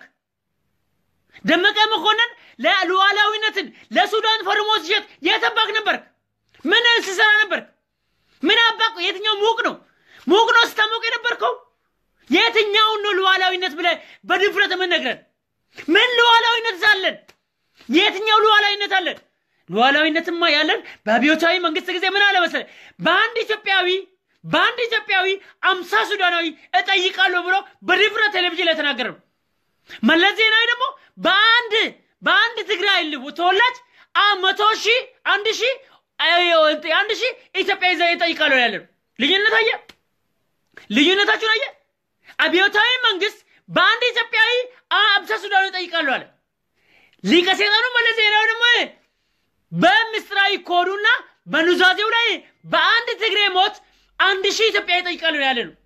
ደመቀ መኮንን ለሉዓላዊነትን ለሱዳን ፈርሞ ሲሸጥ የት ጠባቅ ነበርክ ምን ሲሰራ ነበርክ ምን አባቅ የትኛው ሙቅ ነው ሙቅ ነው ስታሞቅ የነበርከው የትኛውን ነው ሉዓላዊነት ብለህ በድፍረት የምንነግረን ምን ሉዓላዊነት አለን የትኛው ሉዓላዊነት አለን ሉዓላዊነትማ ያለን በአብዮታዊ መንግስት ጊዜ ምን አለ መሰለህ በአንድ ኢትዮጵያዊ በአንድ ኢትዮጵያዊ አምሳ ሱዳናዊ እጠይቃለሁ ብሎ በድፍረት ቴሌቪዥን ላይ ተናገረ ነው መለስ ዜናዊ ደግሞ በአንድ በአንድ ትግራይ ልቡ ተወላጅ አ መቶ ሺህ አንድ ሺህ አይ- አንድ ሺህ ኢትዮጵያ ይዘ ይጠይቃለሁ ያለ ነው ልዩነት አየ ልዩነታችሁን አየ አብዮታዊ መንግስት በአንድ ኢትዮጵያዊ አምሳ ሱዳኑ ይጠይቃሉ አለ ሊቀ ሴጣኑ መለስ ዜናዊ ደግሞ በምስጢራዊ ኮዱና በኑዛዜው ላይ በአንድ ትግሬ ሞት አንድ ሺህ ኢትዮጵያ ይጠይቃሉ ያለ ነው።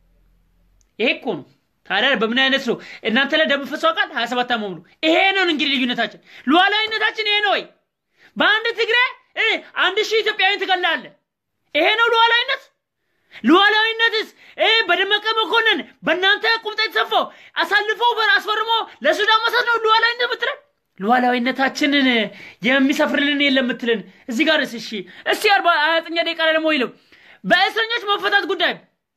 ይሄ እኮ ነው። ታዲያ በምን አይነት ነው እናንተ ላይ ደም ፈሶ ቃል ሀያ ሰባት ዓመት ሙሉ ይሄ ነው እንግዲህ ልዩነታችን፣ ሉዓላዊነታችን ይሄ ነው ወይ? በአንድ ትግራይ እ አንድ ሺህ ኢትዮጵያዊን ትገላለህ። ይሄ ነው ሉዓላዊነት? ሉዓላዊነትስ እ በደመቀ መኮንን በእናንተ ቁምጣ የተሰፋው አሳልፎ በር አስፈርሞ ለሱዳን መሳት ነው ሉዓላዊነት የምትለን? ሉዓላዊነታችንን የሚሰፍርልን የለም የምትልን እዚህ ጋር እሺ፣ እስቲ አርባ ሀያተኛ ደቂቃ ላይ ደግሞ ይለው በእስረኞች መፈታት ጉዳይ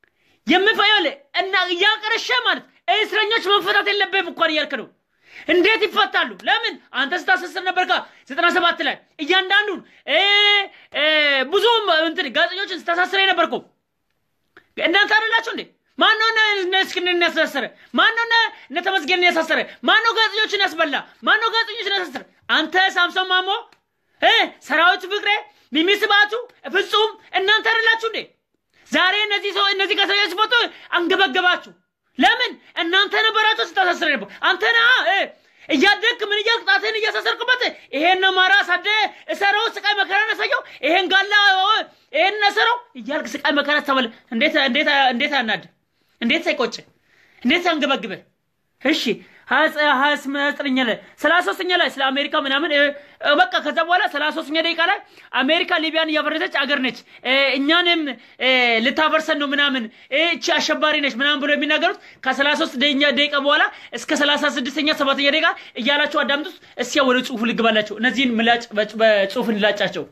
የምፈየል እና እያቀረሸ ማለት እስረኞች መፈታት የለብህም እንኳን እያልክ ነው። እንዴት ይፈታሉ? ለምን አንተ ስታሰስር ነበርካ ዘጠና ሰባት ላይ እያንዳንዱን እ እ ብዙ እንትን ጋዜጠኞችን ስታሳስረ የነበርኩ እናንተ አይደላችሁ እንዴ? ማነው እነ እስክንድርን ያሳሰረ? ማነው እነ እነ ተመስገንን ያሳሰረ? ማነው ጋዜጠኞችን ያስበላ? ማነው ጋዜጠኞችን ያሳሰረ? አንተ ሳምሶን ማሞ እ ሰራዊት ፍቅሬ፣ ሚሚ ስብሃቱ፣ ፍጹም እናንተ አይደላችሁ እንዴ? ዛሬ እነዚህ ሰው እነዚህ ጋዜጠኞች ሲፈቱ አንገበገባችሁ። ለምን እናንተ ነበራችሁ ስታሳስረ ነበር። አንተ ነህ እ እያደግክ ምን እያልክ ጣትህን እያሳሰርክበት ይሄን አማራ ሳደ እሰረው ስቃይ መከራ ነሰየው ይሄን ጋላ ይሄን ነሰረው እያልክ ስቃይ መከራ ተበል እንዴት እንዴት እንዴት አናድ እንዴት ሳይቆጭ እንዴት ሳንገበግበ እሺ ሀያ ዘጠነኛ ላይ ሰላሳ ሶስተኛ ላይ ስለ አሜሪካ ምናምን እ፣ እ፣ በቃ ከዛ በኋላ ሰላሳ ሶስተኛ ደቂቃ ላይ አሜሪካ ሊቢያን እያፈረሰች አገር ነች እ፣ እኛንም እ፣ ልታፈርሰን ነው ምናምን እ፣ እቺ አሸባሪ ነች ምናምን ብሎ የሚናገሩት ከሰላሳ ሶስት ደቂቃ በኋላ እስከ ሰላሳ ስድስተኛ ሰባተኛ ደቂቃ እያላችሁ አዳምጡት። እስኪያ ወደ ጽሁፉ ልግባላቸው። እነዚህን ምላጭ በጽ- በጽሁፍ እንላጫቸው።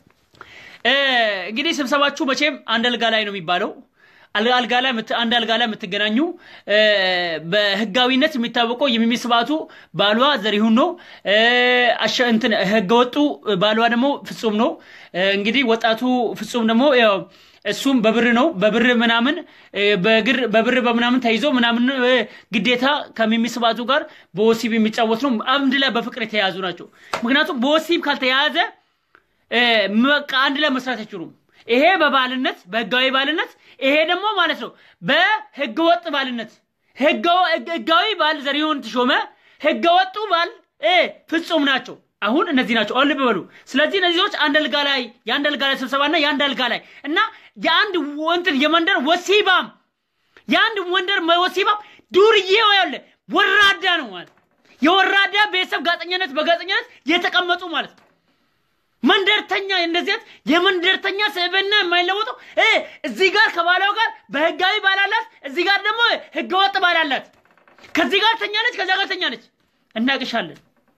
እ፣ እንግዲህ ስብሰባችሁ መቼም አንድ አልጋ ላይ ነው የሚባለው። አል- አልጋ ላይ የምት- አንድ አልጋ ላይ የምትገናኙ እ፣ በህጋዊነት የሚታወቀው የሚሚ ስብሃቱ ባሏ ዘሪሁን ነው። እ፣ አሸ- እንትን ህገወጡ ባሏ ደግሞ ፍጹም ነው። እ፣ እንግዲህ ወጣቱ ፍጹም ደግሞ ያው እሱም በብር ነው በብር ምናምን እ፣ በግር በብር በምናምን ተይዞ ምናምን እ፣ ግዴታ ከሚሚ ስብሃቱ ጋር በወሲብ የሚጫወት ነው። አንድ ላይ በፍቅር የተያያዙ ናቸው። ምክንያቱም በወሲብ ካልተያያዘ እ፣ በቃ አንድ ላይ መስራት አይችሉም። ይሄ በባልነት በህጋዊ ባልነት፣ ይሄ ደግሞ ማለት ነው በህገወጥ ባልነት። ህገወ- ህጋዊ ባል ዘሪሁን ተሾመ፣ ህገወጡ ባል እ፣ ፍጹም ናቸው። አሁን እነዚህ ናቸው። አሁን ልብ በሉ። ስለዚህ እነዚህ ሰዎች አንድ አልጋ ላይ የአንድ አልጋ ላይ ስብሰባና የአንድ አልጋ ላይ እና የአንድ ወንትን የመንደር ወሲባም የአንድ ወንደር ወሲባም ዱርዬ ያለ ወራዳ ነው ማለት የወራዳ ቤተሰብ ጋጠኛነት በጋጠኛነት የተቀመጡ ማለት ነው። መንደርተኛ እንደዚህ አይነት የመንደርተኛ ስብዕና የማይለወጠው እ እዚህ ጋር ከባሏ ጋር በህጋዊ ባላላት፣ እዚህ ጋር ደግሞ ህገወጥ ባላላት። ከዚህ ጋር ተኛለች፣ ከዛ ጋር ተኛለች። እናቅሻለን።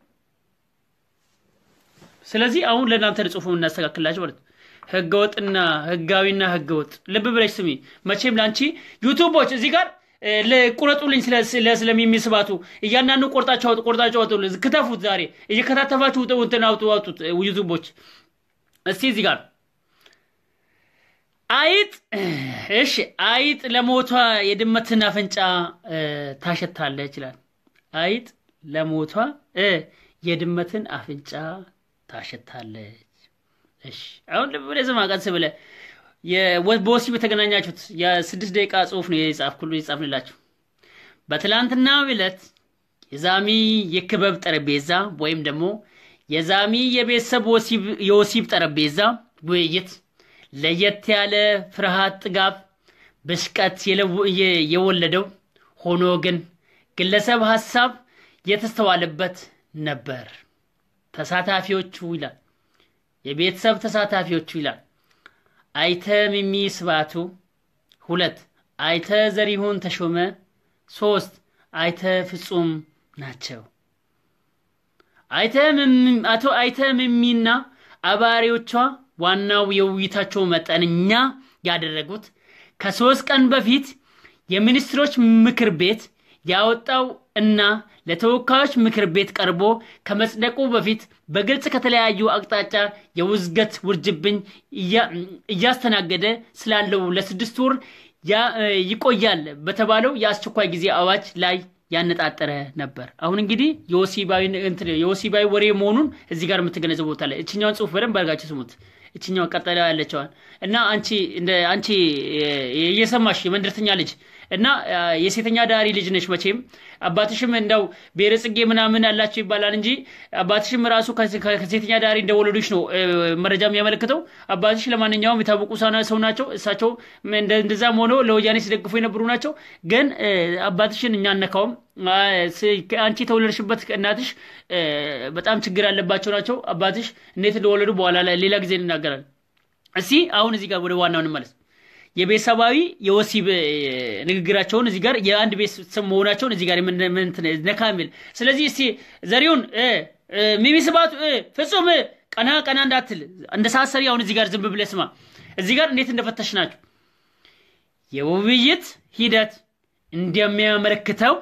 ስለዚህ አሁን ለእናንተ ጽሁፉ እናስተካክላችሁ ማለት ነው። ህገወጥና ህጋዊና ህገወጥ ልብ ብለሽ ስሚ። መቼም ለአንቺ ዩቱቦች እዚህ ጋር እ፣ ለ- ቁረጡልኝ ስለ ስለ ስለሚሚ ስብሃቱ እያንዳንዱ ቆርጣችሁ አውጡ፣ ቆርጣችሁ አውጡ፣ ክተፉት። ዛሬ እየከታተፋችሁ ውጥ- እንትን አውጡ አውጡት እ፣ ዩቱቦች እስቲ እዚህ ጋር አይጥ እሺ፣ አይጥ ለሞቷ የድመትን አፍንጫ እ፣ ታሸታለች ይላል። አይጥ ለሞቷ እ፣ የድመትን አፍንጫ ታሸታለች። እሺ አሁን ልብ ብለህ ዝም ቀስ ብለህ የወ- በወሲብ የተገናኛችሁት የስድስት ደቂቃ ጽሁፍ ነው የጻፍኩሉ የጻፍንላችሁ። በትላንትናው ዕለት የዛሚ የክበብ ጠረጴዛ ወይም ደግሞ የዛሚ የቤተሰብ ወሲብ- የወሲብ ጠረጴዛ ውይይት ለየት ያለ ፍርሃት፣ ጥጋብ፣ ብሽቀት የለው- የ- የወለደው ሆኖ ግን ግለሰብ ሀሳብ የተስተዋለበት ነበር። ተሳታፊዎቹ ይላል የቤተሰብ ተሳታፊዎቹ ይላል አይተ ሚሚ ስብሃቱ፣ ሁለት አይተ ዘሪሁን ተሾመ፣ ሶስት አይተ ፍጹም ናቸው። አይተ ሚሚ- አቶ አይተ ሚሚና አባሪዎቿ ዋናው የውይይታቸው መጠነኛ ያደረጉት ከሶስት ቀን በፊት የሚኒስትሮች ምክር ቤት ያወጣው እና ለተወካዮች ምክር ቤት ቀርቦ ከመጽደቁ በፊት በግልጽ ከተለያዩ አቅጣጫ የውዝገት ውርጅብኝ እያ- እያስተናገደ ስላለው ለስድስት ወር ያ- ይቆያል በተባለው የአስቸኳይ ጊዜ አዋጅ ላይ ያነጣጠረ ነበር። አሁን እንግዲህ የወሲባዊ እንትን የወሲባዊ ወሬ መሆኑን እዚህ ጋር የምትገነዘቡ ቦታ ላይ እችኛውን ጽሁፍ በደንብ አድርጋችሁ ስሙት። እችኛውን ቀጠላ ያለችዋን እና አንቺ እንደ አንቺ እ፣ እየሰማሽ የመንደርተኛ ልጅ እና አ፣ የሴተኛ ዳሪ ልጅ ነች መቼም አባትሽም እንደው ብሔረ ጽጌ ምናምን ያላቸው ይባላል እንጂ አባትሽም ራሱ ከ- ከ- ከሴተኛ ዳሪ እንደወለዱች ነው እ፣ መረጃ የሚያመለክተው። አባትሽ ለማንኛውም የታወቁ ሰና- ሰው ናቸው። እሳቸው እንደ- እንደዛም ሆኖ ለወያኔ ሲደግፉ የነበሩ ናቸው። ግን እ፣ አባትሽን እኛ አነካውም። አ፣ ስ- አንቺ የተወለድሽበት እናትሽ እ፣ በጣም ችግር ያለባቸው ናቸው። አባትሽ እንዴት እንደወለዱ በኋላ ላይ ሌላ ጊዜ እንናገራለን። እስቲ አሁን እዚህ ጋር ወደ ዋናው እንመለስ። የቤተሰባዊ የወሲብ እ፣ ንግግራቸውን እዚህ ጋር የአንድ ቤተሰብ መሆናቸውን እዚህ ጋር የምን- ምን እንትን ነካ የሚል ስለዚህ እስቲ ዘሪሁን እ፣ እ፣ ሚሚ ስባቱ እ፣ ፍጹም እ፣ ቀና ቀና እንዳትል እንደ ሳሰሪ አሁን እዚህ ጋር ዝም ብለህ ስማ። እዚህ ጋር እንዴት እንደፈተሽ ናቸው የውይይት ሂደት እንደሚያመለክተው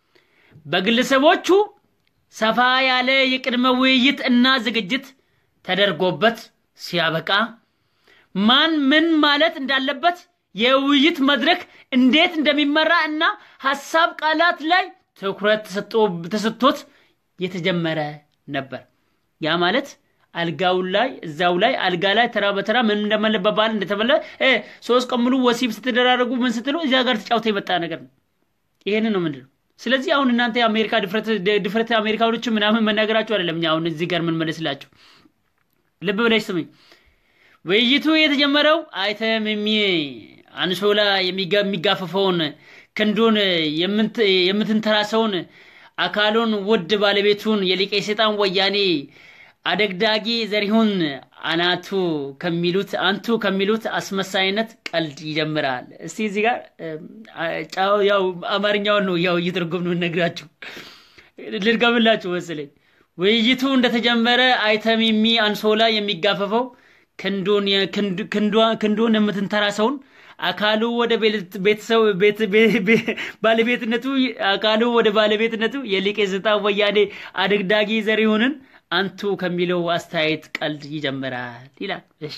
በግለሰቦቹ ሰፋ ያለ የቅድመ ውይይት እና ዝግጅት ተደርጎበት ሲያበቃ ማን ምን ማለት እንዳለበት የውይይት መድረክ እንዴት እንደሚመራ እና ሀሳብ ቃላት ላይ ትኩረት ተሰጥቶ- ተሰጥቶት የተጀመረ ነበር። ያ ማለት አልጋው ላይ እዛው ላይ አልጋ ላይ ተራ በተራ ምን እንደመለበባል እንደተበለ እ፣ ሶስት ቀን ሙሉ ወሲብ ስትደራረጉ ምን ስትሉ እዚያ ጋር ተጫውተ የመጣ ነገር ነው። ይሄንን ነው ምንድን ነው። ስለዚህ አሁን እናንተ የአሜሪካ ድፍረት ድፍረት አሜሪካኖች ምናምን መናገራቸው አይደለም። እኛ አሁን እዚህ ጋር ምን መለስላቸው ልብ ብለሽ ስምኝ። ውይይቱ የተጀመረው አይተም የሚ አንሶላ የሚጋ- የሚጋፈፈውን ክንዱን የምንት- የምትንተራሰውን አካሉን ውድ ባለቤቱን የሊቀ ሰይጣን ወያኔ አደግዳጊ ዘሪሁን አናቱ ከሚሉት አንቱ ከሚሉት አስመሳይነት ቀልድ ይጀምራል። እስቲ እዚህ ጋር እ፣ ጫው ያው አማርኛውን ነው ያው እየተረጎምን የምንነግራችሁ ልድገምላችሁ መሰለኝ። ውይይቱ እንደተጀመረ አይተም የሚ አንሶላ የሚጋፈፈው ክንዱን ክንዱ- ክንዷ- ክንዱን የምትንተራሰውን አካሉ ወደ ቤት- ቤተሰብ ቤት- ቤ- ቤ- ባለቤትነቱ አካሉ ወደ ባለቤትነቱ የሊቀ ሰይጣን ወያኔ አደግዳጊ ዘሪሁንን አንቱ ከሚለው አስተያየት ቀልድ ይጀምራል ይላል። እሺ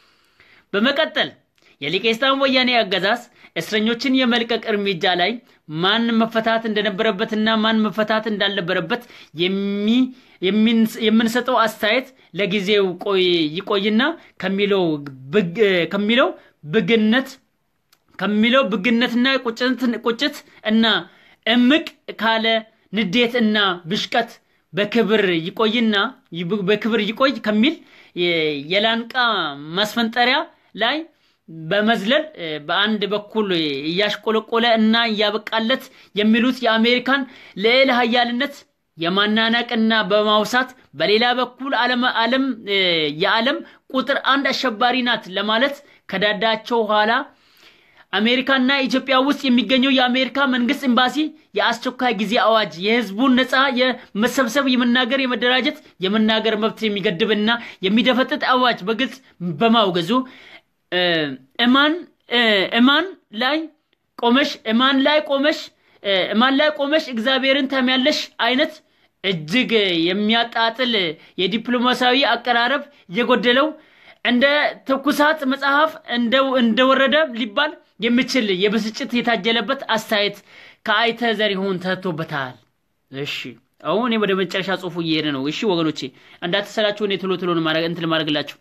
በመቀጠል የሊቀ ሰይጣን ወያኔ አገዛዝ እስረኞችን የመልቀቅ እርምጃ ላይ ማን መፈታት እንደነበረበትና ማን መፈታት እንዳልነበረበት የሚ- የሚንስ- የምንሰጠው አስተያየት ለጊዜው ቆይ ይቆይና ከሚለው ብግ- ከሚለው ብግነት ከሚለው ብግነትና ቁጭት ቁጭት እና እምቅ ካለ ንዴት እና ብሽቀት በክብር ይቆይና ይብ- በክብር ይቆይ ከሚል የ- የላንቃ ማስፈንጠሪያ ላይ በመዝለል እ፣ በአንድ በኩል እያሽቆለቆለ እና እያበቃለት የሚሉት የአሜሪካን ልዕለ ኃያልነት የማናናቅና በማውሳት በሌላ በኩል ዓለም ዓለም እ፣ የዓለም ቁጥር አንድ አሸባሪ ናት ለማለት ከዳዳቸው ኋላ አሜሪካና ኢትዮጵያ ውስጥ የሚገኘው የአሜሪካ መንግስት ኤምባሲ የአስቸኳይ ጊዜ አዋጅ የህዝቡን ነፃ የመሰብሰብ የመናገር የመደራጀት የመናገር መብት የሚገድብና የሚደፈጥጥ አዋጅ በግልጽ በማውገዙ እ፣ እማን እ፣ እማን ላይ ቆመሽ እማን ላይ ቆመሽ እ፣ እማን ላይ ቆመሽ እግዚአብሔርን ታሚያለሽ አይነት እጅግ የሚያጣጥል የዲፕሎማሲያዊ አቀራረብ የጎደለው እንደ ትኩሳት መጽሐፍ እንደው- እንደወረደ ሊባል የሚችል የብስጭት የታጀለበት አስተያየት ከአይተ ዘሪሁን ተሰጥቶበታል። እሺ አሁን እኔ ወደ መጨረሻ ጽሁፉ እየሄደ ነው። እሺ ወገኖቼ እንዳትሰላችሁ፣ እኔ ቶሎ ቶሎ ነው ማድረግ- እንትን ማድረግላችሁ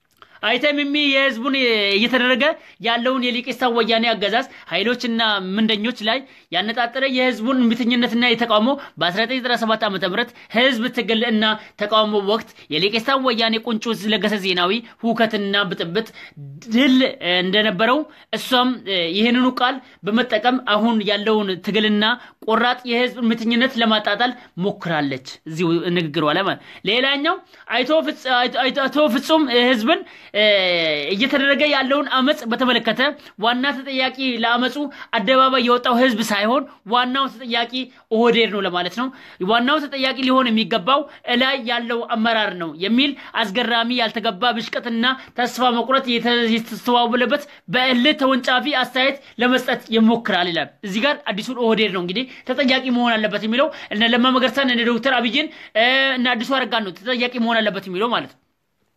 አይተም የሚ የህዝቡን እየተደረገ ያለውን የሊቄስታን ወያኔ አገዛዝ ኃይሎችና ምንደኞች ላይ ያነጣጠረ የህዝቡን እምቢተኝነትና የተቃውሞ በ1997 ዓ ም ህዝብ ትግል እና ተቃውሞ ወቅት የሊቄስታን ወያኔ ቁንጮ ለገሰ ዜናዊ ሁከትና ብጥብጥ ድል እንደነበረው እሷም ይህንኑ ቃል በመጠቀም አሁን ያለውን ትግልና ቆራጥ የህዝብ እምቢተኝነት ለማጣጣል ሞክራለች። እዚሁ ንግግሯ ላይ ማለት ሌላኛው አይቶ ፍጽ- አይቶ- አቶ ፍጹም ህዝብን እ፣ እየተደረገ ያለውን አመፅ በተመለከተ ዋና ተጠያቂ ለአመፁ አደባባይ የወጣው ህዝብ ሳይሆን ዋናው ተጠያቂ ኦህዴድ ነው ለማለት ነው። ዋናው ተጠያቂ ሊሆን የሚገባው እላይ ያለው አመራር ነው የሚል አስገራሚ ያልተገባ ብሽቀትና ተስፋ መቁረጥ የተ- የተስተዋወለበት በእልህ ተወንጫፊ አስተያየት ለመስጠት ይሞክራል ይላል። እዚህ ጋር አዲሱን ኦህዴድ ነው እንግዲህ ተጠያቂ መሆን አለበት የሚለው እነ ለማ መገርሳን እነ ዶክተር አብይን እ፣ እነ አዲሱ አረጋን ነው ተጠያቂ መሆን አለበት የሚለው ማለት ነው።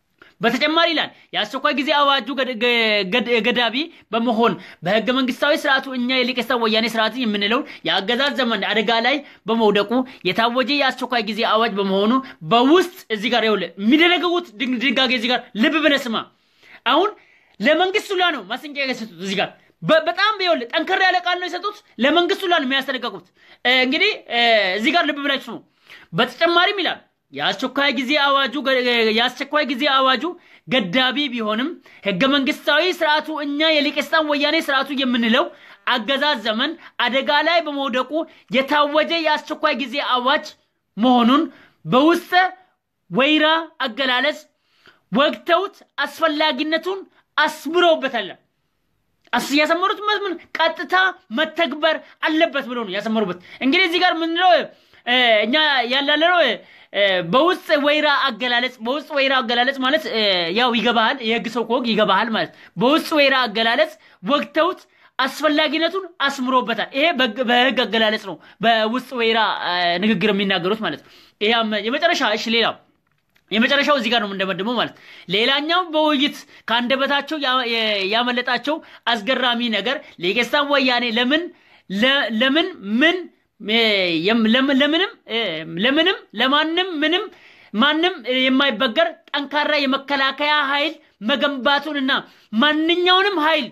በተጨማሪ ይላል የአስቸኳይ ጊዜ አዋጁ ገድ- ገድ- ገዳቢ በመሆን በህገ መንግስታዊ ስርዓቱ እኛ የሊቀስታ ወያኔ ስርዓት የምንለውን የአገዛዝ ዘመን አደጋ ላይ በመውደቁ የታወጀ የአስቸኳይ ጊዜ አዋጅ በመሆኑ በውስጥ እዚህ ጋር ይኸውልህ የሚደነግጉት ድንግ- ድንጋጌ እዚህ ጋር ልብ ብለህ ስማ። አሁን ለመንግስት ሁላ ነው ማስጠንቀቂያ የሰጡት እዚህ ጋር በ- በጣም ይኸውልህ ጠንከር ያለ ቃል ነው የሰጡት። ለመንግስቱ ላ ነው የሚያስጠነቀቁት። እ፣ እንግዲህ እ፣ እዚህ ጋር ልብ ብላችሁ ስሙ። በተጨማሪም ይላል የአስቸኳይ ጊዜ አዋጁ ገ- የአስቸኳይ ጊዜ አዋጁ ገዳቢ ቢሆንም ህገ መንግስታዊ ስርዓቱ እኛ የሊቄስታን ወያኔ ስርዓቱ የምንለው አገዛዝ ዘመን አደጋ ላይ በመውደቁ የታወጀ የአስቸኳይ ጊዜ አዋጅ መሆኑን በውስጠ ወይራ አገላለጽ ወግተውት አስፈላጊነቱን አስምረውበታል። አስ ያሰመሩት ምን ቀጥታ መተግበር አለበት ብሎ ነው ያሰመሩበት። እንግዲህ እዚህ ጋር ምንድነው እ፣ እኛ ያላለነው እ፣ በውስጥ ወይራ አገላለጽ በውስጥ ወይራ አገላለጽ ማለት እ፣ ያው ይገባሃል፣ የህግ ሰው ከወግ ይገባሃል ማለት በውስጥ ወይራ አገላለጽ ወግተውት አስፈላጊነቱን አስምሮበታል። ይሄ በህግ- በህግ አገላለጽ ነው፣ በውስጥ ወይራ እ፣ ንግግር የሚናገሩት ማለት ነው። ይሄ አመ- የመጨረሻ እሺ፣ ሌላው የመጨረሻው እዚህ ጋር ነው እንደመድመው ማለት ሌላኛው በውይይት ከአንደበታቸው ያ- የ- ያመለጣቸው አስገራሚ ነገር ሌጌስታን ወያኔ ለምን ለ- ለምን ምን እ፣ የም- ለም- ለምንም እ፣ ለምንም ለማንም ምንም ማንም የማይበገር ጠንካራ የመከላከያ ኃይል መገንባቱንና ማንኛውንም ኃይል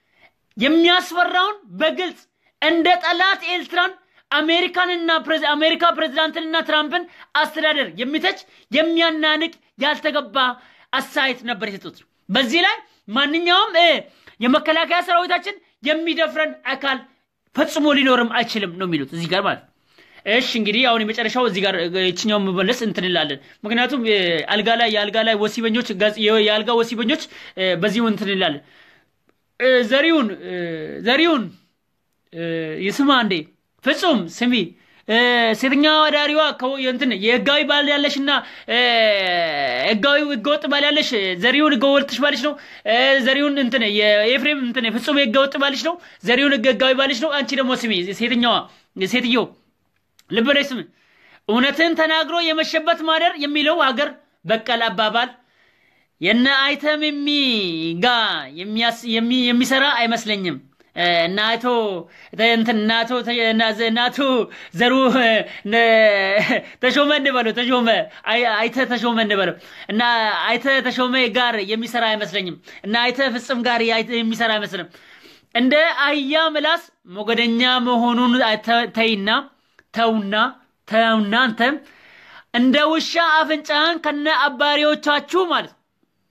የሚያስፈራውን በግልጽ እንደ ጠላት ኤርትራን አሜሪካንና ፕሬዝ- አሜሪካ ፕሬዝዳንትንና ትራምፕን አስተዳደር የሚተች የሚያናንቅ ያልተገባ አስተያየት ነበር የሰጡት። በዚህ ላይ ማንኛውም እ፣ የመከላከያ ሰራዊታችን የሚደፍረን አካል ፈጽሞ ሊኖርም አይችልም ነው የሚሉት እዚህ ጋር ማለት ነው። እሺ እንግዲህ አሁን የመጨረሻው እዚህ ጋር የችኛው መመለስ እንትን እንላለን። ምክንያቱም እ፣ አልጋ ላይ የአልጋ ላይ ወሲበኞች ጋዝ- የአልጋ ወሲበኞች እ፣ በዚሁ እንትን እንላለን። እ፣ ዘሪሁን እ፣ ዘሪሁን እ፣ ይስማ እንዴ ፍጹም ስሚ እ፣ ሴተኛ አዳሪዋ ከው- እንትን የህጋዊ ባል ያለሽ እና እ፣ ህጋዊ ህገወጥ ባል ያለሽ ዘሪሁን ህገወጥሽ ባልሽ ነው። እ፣ ዘሪሁን እንትን የኤፍሬም እንትን ፍጹም የህገወጥ ባልሽ ነው። ዘሪሁን ህገ- ህጋዊ ባልሽ ነው። አንቺ ደግሞ ስሚ ሴተኛዋ ሴትዮ ልብ በለሽ ስሚ እውነትን ተናግሮ የመሸበት ማደር የሚለው ሀገር በቀል አባባል የነ አይተም የሚ ጋ የሚያስ- የሚ- የሚሰራ አይመስለኝም። እ፣ እና አቶ እንትን እና አቶ ተ- እና ዘ- እና አቶ ዘሩ እ፣ ነ- ተሾመ እንበለው ተሾመ አይ- አይተ ተሾመ እንበለው እና አይተ ተሾመ ጋር የሚሰራ አይመስለኝም። እና አይተ ፍጽም ጋር የአይተ- የሚሰራ አይመስልም። እንደ አህያ ምላስ ሞገደኛ መሆኑን ተ- ተይና ተውና ተውና አንተ እንደ ውሻ አፍንጫህን ከነ አባሪዎቻችሁ ማለት ነው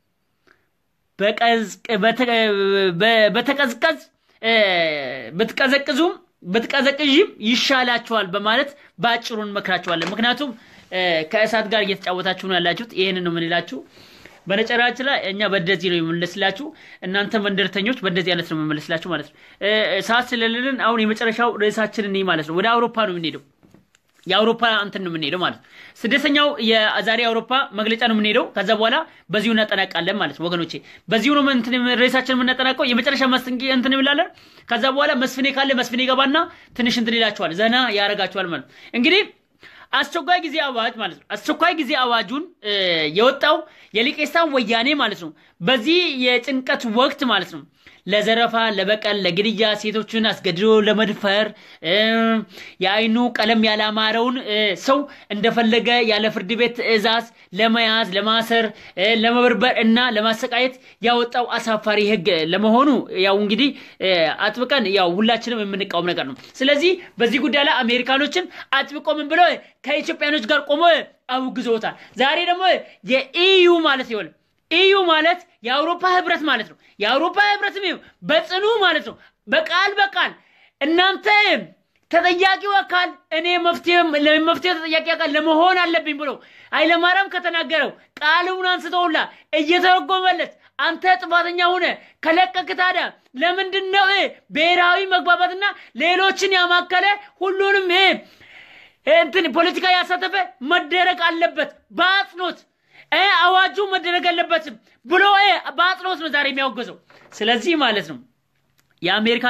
በቀዝቅ- በተ- በ- በተቀዝቀዝ እ፣ ብትቀዘቅዙም ብትቀዘቅዥም ይሻላችኋል በማለት በአጭሩ እንመክራችኋለን። ምክንያቱም እ፣ ከእሳት ጋር እየተጫወታችሁ ነው ያላችሁት። ይህንን ነው የምንላችሁ። በነጨራችን ላይ እኛ በደዚህ ነው የምንመለስላችሁ፣ እናንተ መንደርተኞች በደዚህ አይነት ነው የምንመለስላችሁ ማለት ነው። እ፣ ሰዓት ስለሌለን አሁን የመጨረሻው ርዕሳችን እኔ ማለት ነው ወደ አውሮፓ ነው የምንሄደው የአውሮፓ እንትን ነው የምንሄደው ማለት ነው። ስድስተኛው የዛሬ አውሮፓ መግለጫ ነው የምንሄደው። ከዛ በኋላ በዚሁ እናጠናቃለን ማለት ነው ወገኖቼ። በዚሁ ነው እንትን ሬሳችን የምናጠናቀው። የመጨረሻ መስንቂ እንትን እንላለን። ከዛ በኋላ መስፍኔ ካለ መስፍኔ ገባና ትንሽ እንትን ይላችኋል፣ ዘና ያደርጋችኋል ማለት ነው። እንግዲህ አስቸኳይ ጊዜ አዋጅ ማለት ነው። አስቸኳይ ጊዜ አዋጁን እ፣ የወጣው የሊቄስታን ወያኔ ማለት ነው። በዚህ የጭንቀት ወቅት ማለት ነው ለዘረፋ፣ ለበቀል፣ ለግድያ፣ ሴቶችን አስገድዶ ለመድፈር እ፣ የአይኑ ቀለም ያላማረውን እ፣ ሰው እንደፈለገ ያለ ፍርድ ቤት ትዕዛዝ ለመያዝ፣ ለማሰር፣ እ፣ ለመበርበር እና ለማሰቃየት ያወጣው አሳፋሪ ሕግ ለመሆኑ ያው እንግዲህ እ፣ አጥብቀን ያው ሁላችንም የምንቃወም ነገር ነው። ስለዚህ በዚህ ጉዳይ ላይ አሜሪካኖችን አጥብቆ ምን ብለው ከኢትዮጵያኖች ጋር ቆሞ አውግዘውታል። ዛሬ ደግሞ የኢዩ ማለት ይሆን ኢዩ ማለት የአውሮፓ ህብረት ማለት ነው። የአውሮፓ ህብረት በጽኑ ማለት ነው። በቃል በቃል እናንተ ተጠያቂው አካል እኔ መፍትሄ ለመፍትሄ ተጠያቂ አካል ለመሆን አለብኝ ብሎ ኃይለማርያም ከተናገረው ቃሉን አንስተውላ እየተረጎመለት አንተ ጥፋተኛ ሆነ ከለቀቅ ታዲያ ለምንድን ነው እ ብሔራዊ መግባባትና ሌሎችን ያማከለ ሁሉንም እ እንትን ፖለቲካ ያሳተፈ መደረግ አለበት በአጽንኦት እ አዋጁ መደረግ አለበትም ብሎ እ በአጽንኦት ነው ዛሬ የሚያወገዘው። ስለዚህ ማለት ነው የአሜሪካ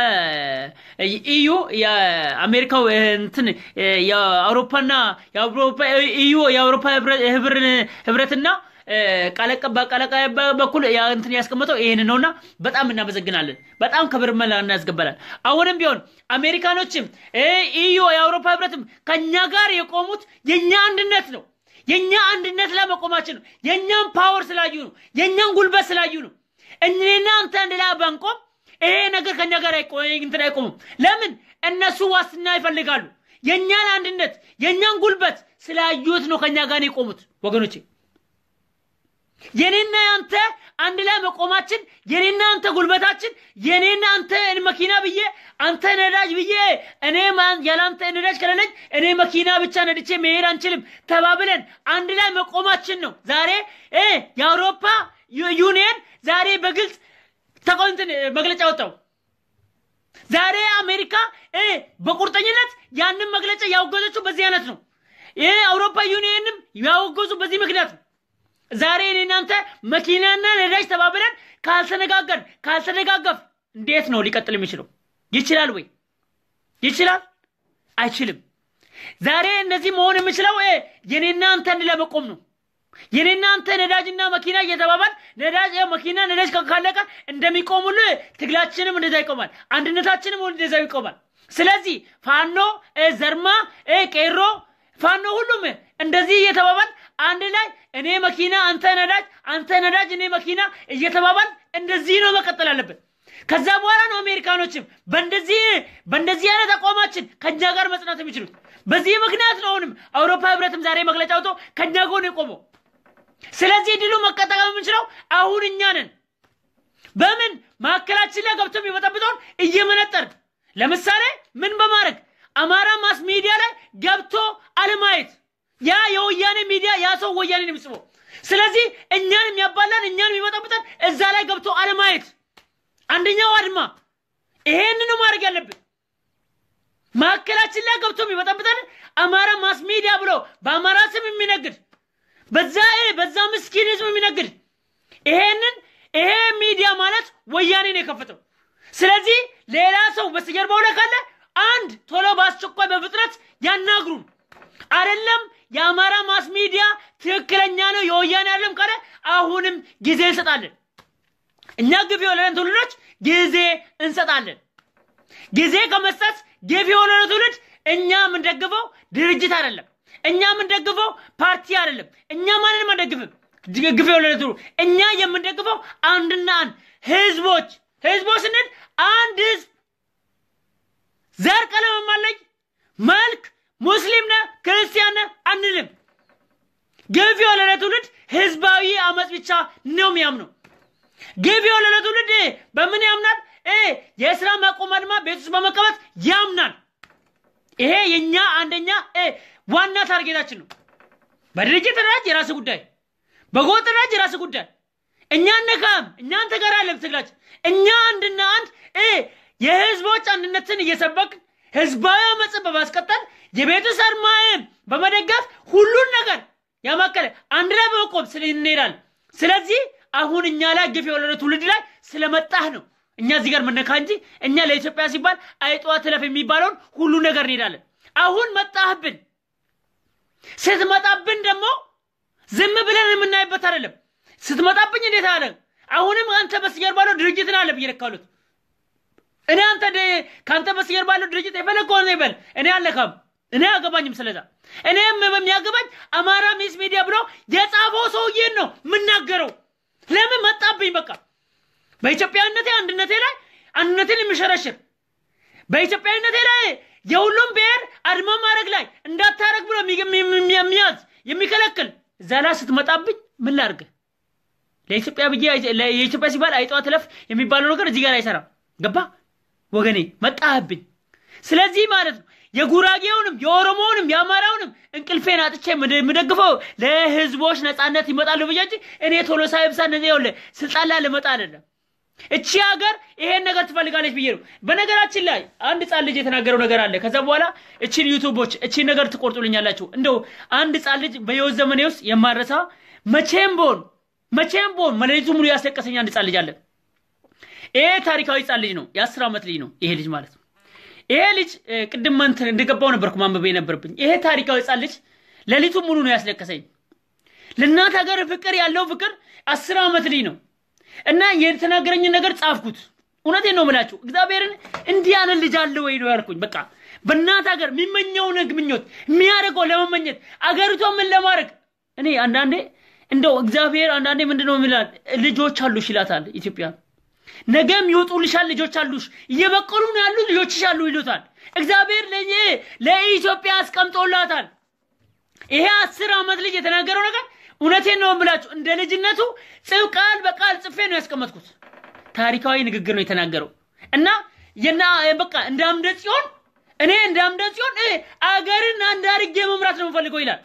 ኢዩ የአሜሪካው እንትን የአውሮፓና የአውሮፓ ኢዩ የአውሮፓ ህብረትና ቃል አቀባይ በኩል እንትን ያስቀመጠው ይህን ነውና በጣም እናመሰግናለን። በጣም ክብር መላ እናስገባላል። አሁንም ቢሆን አሜሪካኖችም ኢዩ የአውሮፓ ህብረትም ከኛ ጋር የቆሙት የኛ አንድነት ነው። የኛ አንድነት ላይ መቆማችን ነው። የኛን ፓወር ስላዩ ነው። የኛን ጉልበት ስላዩ ነው። እኔና አንተ አንድ ላይ ባንቆም ይሄ ነገር ከኛ ጋር አይቆ- እንትን አይቆምም። ለምን እነሱ ዋስትና ይፈልጋሉ። የእኛን አንድነት የእኛን ጉልበት ስላዩት ነው ከኛ ጋር የቆሙት ወገኖቼ። የኔና አንተ አንድ ላይ መቆማችን የኔና አንተ ጉልበታችን የኔና አንተ መኪና ብዬ አንተ ነዳጅ ብዬ እኔ ማን- ያላንተ ነዳጅ ከሌለኝ እኔ መኪና ብቻ ነድቼ መሄድ አንችልም ተባብለን አንድ ላይ መቆማችን ነው ዛሬ እ የአውሮፓ ዩ- ዩኒየን ዛሬ በግልጽ ተቆንትን መግለጫ ወጣው። ዛሬ አሜሪካ እ በቁርጠኝነት ያንን መግለጫ ያወገዘችው በዚህ አይነት ነው። ይህ አውሮፓ ዩኒየንም ያወገዙ በዚህ ምክንያት ነው። ዛሬ እኔ እናንተ መኪናና ነዳጅ ተባብለን ካልተነጋገር ካልተደጋገፍ እንዴት ነው ሊቀጥል የሚችለው? ይችላል ወይ? ይችላል? አይችልም። ዛሬ እንደዚህ መሆን የምችለው እ የኔና አንተ አንድ ላይ መቆም ነው። የኔና አንተ ነዳጅና መኪና እየተባባል ነዳጅ ያው መኪና ነዳጅ ካ- ካለቀ እንደሚቆሙል ትግላችንም እንደዛ ይቆማል። አንድነታችንም እንደዛ ይቆማል። ስለዚህ ፋኖ እ ዘርማ እ ቄሮ ፋኖ ሁሉም እንደዚህ እየተባባል አንድ ላይ እኔ መኪና አንተ ነዳጅ አንተ ነዳጅ እኔ መኪና እየተባባል እንደዚህ ነው መቀጠል አለብን። ከዛ በኋላ ነው አሜሪካኖችም በእንደዚህ በእንደዚህ አይነት አቋማችን ከኛ ጋር መጽናት የሚችሉት። በዚህ ምክንያት ነው አሁንም አውሮፓ ህብረትም ዛሬ መግለጫ አውጥቶ ከኛ ጎን የቆመው። ስለዚህ ድሉ መቀጠቀም የምንችለው አሁን እኛ ነን። በምን ማዕከላችን ላይ ገብቶ የሚበጠብጠውን እየመነጠር ለምሳሌ ምን በማድረግ አማራ ማስ ሚዲያ ላይ ገብቶ አለማየት ያ የወያኔ ሚዲያ ያ ሰው ወያኔን የሚጽፈው ስለዚህ እኛን የሚያባላን እኛን የሚበጠብጠን እዛ ላይ ገብቶ አለማየት አንደኛው አድማ ይሄንን ነው ማድረግ ያለብን ማዕከላችን ላይ ገብቶ የሚበጠብጠን አማራ ማስ ሚዲያ ብሎ በአማራ ስም የሚነግድ በዛ በዛ ምስኪን ህዝብ የሚነግድ ይሄንን ይሄ ሚዲያ ማለት ወያኔ ነው የከፈተው። ስለዚህ ሌላ ሰው በስተጀርባው ላይ ካለ አንድ ቶሎ በአስቸኳይ በፍጥነት ያናግሩን። አይደለም የአማራ ማስ ሚዲያ ትክክለኛ ነው የወያኔ አይደለም ካለ አሁንም ጊዜ እንሰጣለን። እኛ ግፍ የወለደን ትውልዶች ጊዜ እንሰጣለን። ጊዜ ከመስጠት ግፍ የወለደ ትውልድ እኛ የምንደግፈው ድርጅት አይደለም። እኛ የምንደግፈው ፓርቲ አይደለም። እኛ ማንንም አንደግፍም። ግፍ የወለደ ትውልድ እኛ የምንደግፈው አንድና አንድ ህዝቦች ህዝቦች ስንል አንድ ህዝብ ዘር፣ ቀለም የማለይ መልክ ሙስሊም ነህ ክርስቲያን ነህ አንልም። ግፍ የወለደ ትውልድ ህዝባዊ አመፅ ብቻ ነው የሚያምነው። ግፍ የወለደ ትውልድ በምን ያምናል? እ የስራ ማቆም አድማ ቤት ውስጥ በመቀመጥ ያምናል። ይሄ የኛ አንደኛ እ ዋና ታርጌታችን ነው። በድርጅት ደረጃ የራስ ጉዳይ፣ በጎጥ ደረጃ የራስ ጉዳይ። እኛ ነካም እኛ አንተ ጋር አለም ትግላችን። እኛ አንድና አንድ እ የህዝቦች አንድነትን እየሰበክ ህዝባዊ አመፅን በማስቀጠል የቤቱ ሰርማይም በመደገፍ ሁሉን ነገር ያማከለ አንድ ላይ በመቆም ስለ እንሄዳለን። ስለዚህ አሁን እኛ ላይ ግፍ የወለደ ትውልድ ላይ ስለመጣህ ነው እኛ እዚህ ጋር መነካ እንጂ እኛ ለኢትዮጵያ ሲባል አይጧ ትለፍ የሚባለውን ሁሉ ነገር እንሄዳለን። አሁን መጣህብን። ስትመጣብን ደግሞ ዝም ብለን የምናይበት አይደለም። ስትመጣብኝ እንዴት አለ አሁንም አንተ በስተጀርባ ባለው ድርጅትን አለ ብዬ ነካሉት። እኔ አንተ ከአንተ በስተጀርባ ባለው ድርጅት የፈለግ ሆነ ይበል፣ እኔ አለካም፣ እኔ አገባኝም። ስለዛ እኔም በሚያገባኝ አማራ ሚስ ሚዲያ ብሎ የጻፈው ሰውዬን ነው የምናገረው። ለምን መጣብኝ? በቃ በኢትዮጵያዊነቴ አንድነቴ ላይ አንድነትን የሚሸረሽር በኢትዮጵያዊነቴ ላይ የሁሉም ብሔር አድማ ማድረግ ላይ እንዳታረግ ብሎ የሚያዝ የሚከለክል እዛ ላይ ስትመጣብኝ ምን ላድርግ? ለኢትዮጵያ ብዬ የኢትዮጵያ ሲባል አይጠዋ ትለፍ የሚባለው ነገር እዚህ ጋር አይሰራም። ገባ ወገኔ? መጣህብኝ። ስለዚህ ማለት ነው የጉራጌውንም የኦሮሞውንም የአማራውንም እንቅልፌን አጥቼ የምደግፈው ለህዝቦች ነፃነት ይመጣሉ ብዬ እንጂ እኔ ቶሎ ሳይብሳ እነዚህ ይኸውልህ ስልጣን ላይ ልመጣ አይደለም። እቺ ሀገር ይሄን ነገር ትፈልጋለች ብዬ ነው። በነገራችን ላይ አንድ ህፃን ልጅ የተናገረው ነገር አለ። ከዛ በኋላ እቺን ዩቱቦች እቺን ነገር ትቆርጡልኛላችሁ። እንደው አንድ ህፃን ልጅ በህይወት ዘመኔ ውስጥ የማረሳ መቼም ቦን መቼም ቦን መሌሊቱ ሙሉ ያስለቀሰኝ አንድ ህፃን ልጅ አለ። ይሄ ታሪካዊ ህፃን ልጅ ነው። የአስር ዓመት ልጅ ነው ይሄ ልጅ ማለት ነው። ይሄ ልጅ ቅድም እንትን እንደገባው ነበርኩ ማንበብ የነበረብኝ። ይሄ ታሪካዊ ህፃን ልጅ ሌሊቱ ሙሉ ነው ያስለቀሰኝ። ለእናት ሀገር ፍቅር ያለው ፍቅር አስር ዓመት ልጅ ነው እና የተናገረኝን ነገር ጻፍኩት። እውነቴን ነው የምላችሁ። እግዚአብሔርን እንዲህ ያለ ልጅ አለ ወይ ነው ያልኩኝ። በቃ በእናት ሀገር የሚመኘውን ምኞት የሚያደርገው ለመመኘት አገሪቷ ምን ለማድረግ እኔ አንዳንዴ እንደው እግዚአብሔር አንዳንዴ ምንድን ነው የሚላል ልጆች አሉሽ ይላታል ኢትዮጵያ። ነገም ይወጡልሻል ልጆች አሉሽ፣ እየበቀሉ ነው ያሉ ልጆችሽ አሉ ይሉታል። እግዚአብሔር ለኝ ለኢትዮጵያ አስቀምጦላታል። ይሄ አስር ዓመት ልጅ የተናገረው ነገር እውነቴን ነው ብላችሁ እንደ ልጅነቱ ጽፍ ቃል በቃል ጽፌ ነው ያስቀመጥኩት። ታሪካዊ ንግግር ነው የተናገረው እና የና በቃ እንደ አምደ ጽዮን እኔ እንደ አምደ ጽዮን እ አገርን አንድ አድርጌ መምራት ነው የምፈልገው ይላል።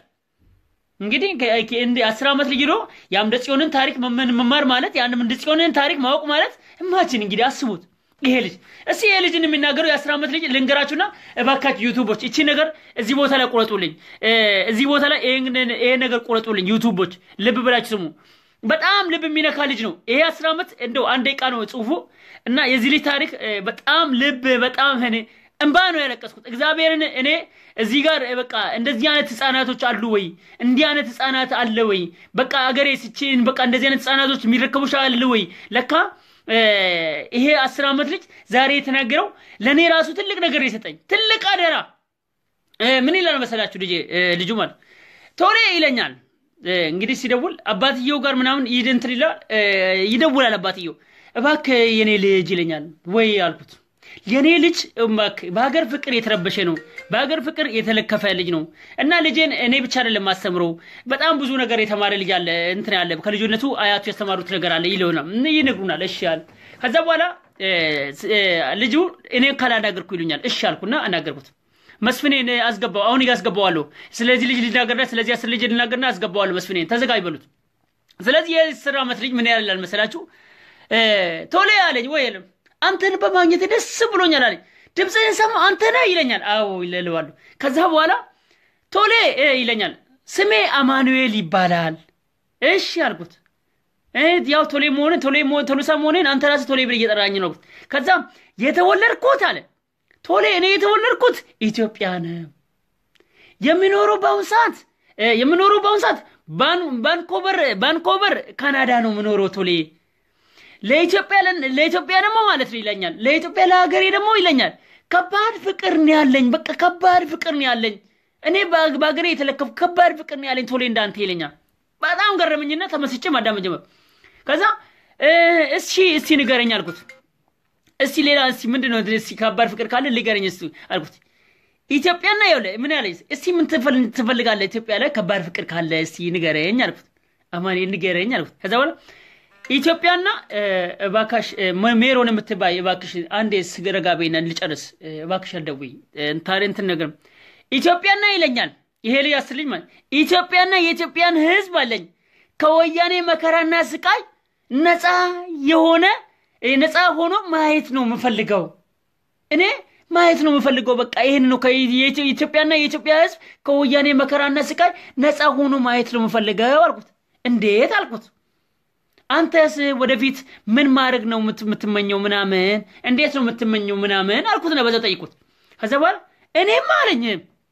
እንግዲህ ከ- ከ- እንደ አስር ዓመት ልጅ ነው የአምደ ጽዮንን ታሪክ መመን- መማር ማለት የአንድ አምደ ጽዮንን ታሪክ ማወቅ ማለት እማችን እንግዲህ አስቡት። ይሄ ልጅ እስቲ ይሄ ልጅን የሚናገረው የአስር ዓመት ልጅ ልንገራችሁና እባካችሁ ዩቱቦች እቺ ነገር እዚህ ቦታ ላይ ቁረጡልኝ፣ እ፣ እዚህ ቦታ ላይ ይሄን ይሄን ነገር ቁረጡልኝ። ዩቱቦች ልብ ብላችሁ ስሙ። በጣም ልብ የሚነካ ልጅ ነው ይሄ አስር ዓመት እንደው አንድ ደቂቃ ነው ጽሁፉ እና የዚህ ልጅ ታሪክ እ፣ በጣም ልብ በጣም እኔ እንባ ነው ያለቀስኩት። እግዚአብሔርን እኔ እዚህ ጋር እ፣ በቃ እንደዚህ አይነት ህፃናቶች አሉ ወይ? እንዲህ አይነት ህፃናት አለ ወይ? በቃ አገሬ ስችን በቃ እንደዚህ አይነት ህፃናቶች የሚረከቡሽ አለ ወይ? ለካ እ፣ ይሄ አስር ዓመት ልጅ ዛሬ የተናገረው ለእኔ ራሱ ትልቅ ነገር የሰጠኝ ትልቅ አደራ እ፣ ምን ይላል መሰላችሁ? ልጄ እ፣ ልጁ ማለት ቶሎ ይለኛል እ፣ እንግዲህ ሲደውል አባትየው ጋር ምናምን ይድንትን ይላል እ፣ ይደውላል። አባትየው እባክህ የኔ ልጅ ይለኛል። ወይ አልኩት የኔ ልጅ እባክህ በሀገር ፍቅር የተረበሸ ነው፣ በሀገር ፍቅር የተለከፈ ልጅ ነው እና ልጄን እኔ ብቻ አይደለም ማስተምረው በጣም ብዙ ነገር የተማረ ልጅ አለ እንትን ያለ ከልጅነቱ አያቱ ያስተማሩት ነገር አለ ይለውና ይነግሩናል። እሺ አለ። ከዛ በኋላ እ፣ እ፣ ልጁ እኔ ካላናገርኩ ይሉኛል። እሺ አልኩና አናገርኩት። መስፍኔን አስገባው። አሁን አስገባዋለሁ። ስለዚህ ልጅ ልናገርና ስለዚህ አስር ልጅ ልናገርና አስገባዋለሁ። መስፍኔን ተዘጋጅ በሉት። ስለዚህ የአስር ዓመት ልጅ ምን ያላል መሰላችሁ? እ፣ ቶሎ ያለኝ ወይ የለም አንተን በማግኘት ደስ ብሎኛል አለኝ። ድምፅህን ሰማ አንተ ነህ ይለኛል። አዎ ይለለዋለሁ። ከዛ በኋላ ቶሌ እ፣ ይለኛል። ስሜ አማኑኤል ይባላል። እሺ አልኩት። እ፣ ያው ቶሌ መሆንን ቶሌ መሆን ቶሎሳ መሆንን አንተ ራስህ ቶሌ ብለህ እየጠራኝ ነው አልኩት። ከዛ የተወለድኩት አለ ቶሌ እኔ የተወለድኩት ኢትዮጵያ ነው። የሚኖረው በአሁን ሰዓት እ፣ የሚኖረው በአሁን ሰዓት ባን- ባንኮቨር ባንኮቨር ካናዳ ነው የምኖረው ቶሌ ለኢትዮጵያ ለን- ለኢትዮጵያ ደግሞ ማለት ነው ይለኛል። ለኢትዮጵያ ለሀገሬ ደግሞ ይለኛል። ከባድ ፍቅር ነው ያለኝ። በቃ ከባድ ፍቅር ነው ያለኝ። እኔ በ- በሀገሬ የተለከፉ ከባድ ፍቅር ነው ያለኝ ቶሌ እንዳንተ ይለኛል። በጣም ገረመኝና ተመስጬ ማዳመጥ ጀመርኩ። ከዛ እ፣ እስኪ እስቲ ንገረኝ አልኩት። እስቲ ሌላ እስቲ ምንድን ነው እስቲ ከባድ ፍቅር ካለ ንገረኝ እስቲ አልኩት። ኢትዮጵያና ይኸውልህ ምን ያለኝ እስቲ ምን ትፈል- ትፈልጋለህ ኢትዮጵያ ላይ ከባድ ፍቅር ካለ እስቲ ንገረኝ አልኩት። አማኔ ንገረኝ አልኩት። ከዛ በኋላ ኢትዮጵያና እ፣ እባክሽ እ፣ ሜ- ሜሮን የምትባይ እባክሽ አንዴ ስገረጋ በይና ልጨርስ እ፣ እባክሽ አልደውይ እ፣ ታዲያ እንትን ነገር ኢትዮጵያና ይለኛል። ይሄ ልጅ አስር ልጅ ማለት ኢትዮጵያና የኢትዮጵያን ሕዝብ አለኝ ከወያኔ መከራና ስቃይ ነፃ የሆነ እ፣ ነፃ ሆኖ ማየት ነው የምፈልገው እኔ ማየት ነው የምፈልገው። በቃ ይህን ነው ከ- የኢትዮ- ኢትዮጵያና የኢትዮጵያ ህዝብ ከወያኔ መከራና ስቃይ ነፃ ሆኖ ማየት ነው የምፈልገው አልኩት። እንዴት አልኩት። አንተስ ወደፊት ምን ማድረግ ነው የምት- የምትመኘው ምናምን እንዴት ነው የምትመኘው ምናምን አልኩት ነው በዛው ጠይቁት። ከዛ በኋላ እኔማ አለኝ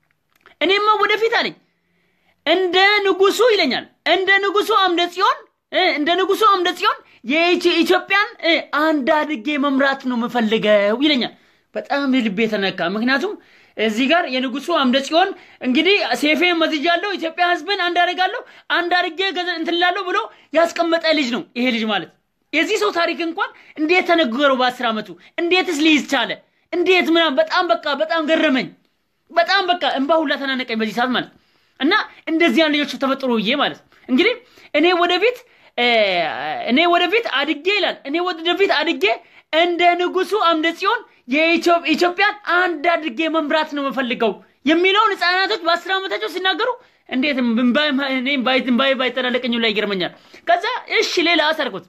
እኔማ ወደፊት አለኝ እንደ ንጉሱ ይለኛል እንደ ንጉሱ አምደ ጽዮን እ፣ እንደ ንጉሱ አምደ ጽዮን የኢትዮ- ኢትዮጵያን እ፣ አንድ አድርጌ መምራት ነው የምፈልገው ይለኛል። በጣም ልቤ የተነካ ምክንያቱም እዚህ ጋር የንጉሱ አምደ ጽዮን እንግዲህ ሴፌን መዝጃለሁ፣ ኢትዮጵያ ህዝብን አንድ አደርጋለሁ፣ አንድ አድርጌ ገዘ- እንትን እላለሁ ብሎ ያስቀመጠ ልጅ ነው ይሄ ልጅ ማለት። የዚህ ሰው ታሪክ እንኳን እንዴት ተነገረው በአስር ዓመቱ እንዴትስ ሊይዝ ቻለ? እንዴት ምናምን በጣም በቃ በጣም ገረመኝ። በጣም በቃ እንባ ሁላ ተናነቀኝ በዚህ ሰዓት ማለት እና እንደዚህ ያን ልጆች ተፈጥሮ ብዬ ማለት እንግዲህ እኔ ወደፊት እ፣ እኔ ወደፊት አድጌ ይላል እኔ ወደፊት አድጌ እንደ ንጉሱ አምደ ጽዮን የኢትዮ- ኢትዮጵያን አንድ አድርጌ መምራት ነው የምፈልገው የሚለውን ህፃናቶች በአስር ዓመታቸው ሲናገሩ እንዴት እምባይ- እኔም ባይ- እምባዬ ባይጠላለቀኝ ላይ ይገርመኛል። ከዛ እሺ ሌላ አሰርኩት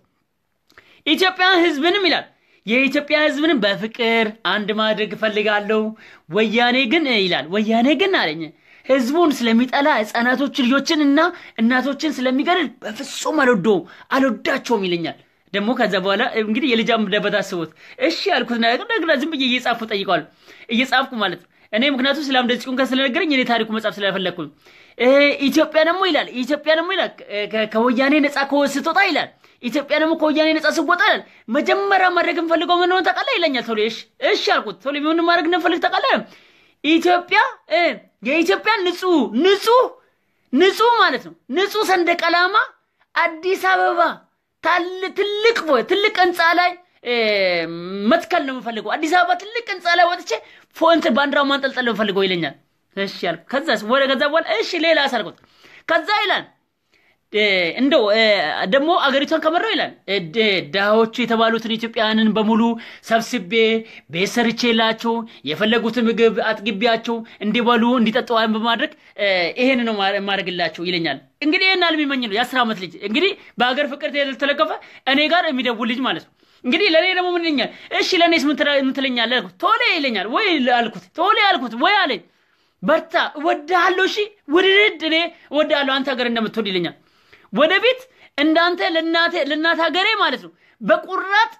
ኢትዮጵያ ህዝብንም ይላል የኢትዮጵያ ህዝብንም በፍቅር አንድ ማድረግ እፈልጋለሁ። ወያኔ ግን ይላል ወያኔ ግን አለኝ ህዝቡን ስለሚጠላ ህፃናቶች ልጆችን እና እናቶችን ስለሚገድል በፍጹም አልወደውም አልወዳቸውም ይለኛል። ደግሞ ከዛ በኋላ እንግዲህ የልጅ አምደበት አስቦት እሺ ያልኩት ነገር ደግና ዝም ብዬ እየጻፍኩ ጠይቀዋል እየጻፍኩ ማለት ነው። እኔ ምክንያቱም ስለ አምደ ጽዮን ስለነገረኝ እኔ ታሪኩ መጻፍ ስለፈለግኩ ነው። እ፣ ኢትዮጵያ ደግሞ ይላል ኢትዮጵያ ደግሞ ይላል ከ- ከወያኔ ነፃ ከወ- ስትወጣ ይላል ኢትዮጵያ ደግሞ ከወያኔ ነፃ ስትወጣ ይላል መጀመሪያ ማድረግ የምፈልገው ምን ሆነ ታውቃለህ ይለኛል። ቶሎ እሺ እሺ አልኩት። ቶሎ ምን ማድረግ እንደምፈልግ ታውቃለህ? ኢትዮጵያ እ፣ የኢትዮጵያ ንጹህ ንጹህ ንጹህ ማለት ነው ንጹህ ሰንደቅ ዓላማ አዲስ አበባ ታል- ትልቅ ቦ- ትልቅ ህንፃ ላይ እ፣ መትከል ነው የምፈልገው። አዲስ አበባ ትልቅ ህንፃ ላይ ወጥቼ ፎንት ባንዲራው ማንጠልጠል ነው የምፈልገው ይለኛል። እሺ ያልኩ። ከዛስ ወደ ከዛ በኋላ እሺ ሌላ አሳልኩት። ከዛ ይላል እ፣ እንደው እ፣ ደግሞ አገሪቷን ከመራው ይላል እ፣ ድ- ድሃዎቹ የተባሉትን ኢትዮጵያውያንን በሙሉ ሰብስቤ ቤት ሰርቼላቸው የፈለጉትን ምግብ አጥግቢያቸው እንዲበሉ እንዲጠጡ በማድረግ እ፣ ይሄን ነው ማ- ማድረግላቸው ይለኛል። እንግዲህ ይህን አልሚመኝ ነው የአስር ዓመት ልጅ እንግዲህ በሀገር ፍቅር ተለከፈ እኔ ጋር የሚደውል ልጅ ማለት ነው። እንግዲህ ለእኔ ደግሞ ምን ይለኛል? እሺ ለእኔስ ምን ትላ- ምን ትለኛለህ አልኩት። ቶሎ ይለኛል ወይ አልኩት። ቶሎ አልኩት ወይ አለኝ። በርታ እወድሃለሁ፣ እሺ ውድድ እኔ እወድሃለሁ አንተ ሀገር እንደምትወድ ይለኛል። ወደፊት እንዳንተ ለእናቴ ለእናት ሀገሬ ማለት ነው በቁራጥ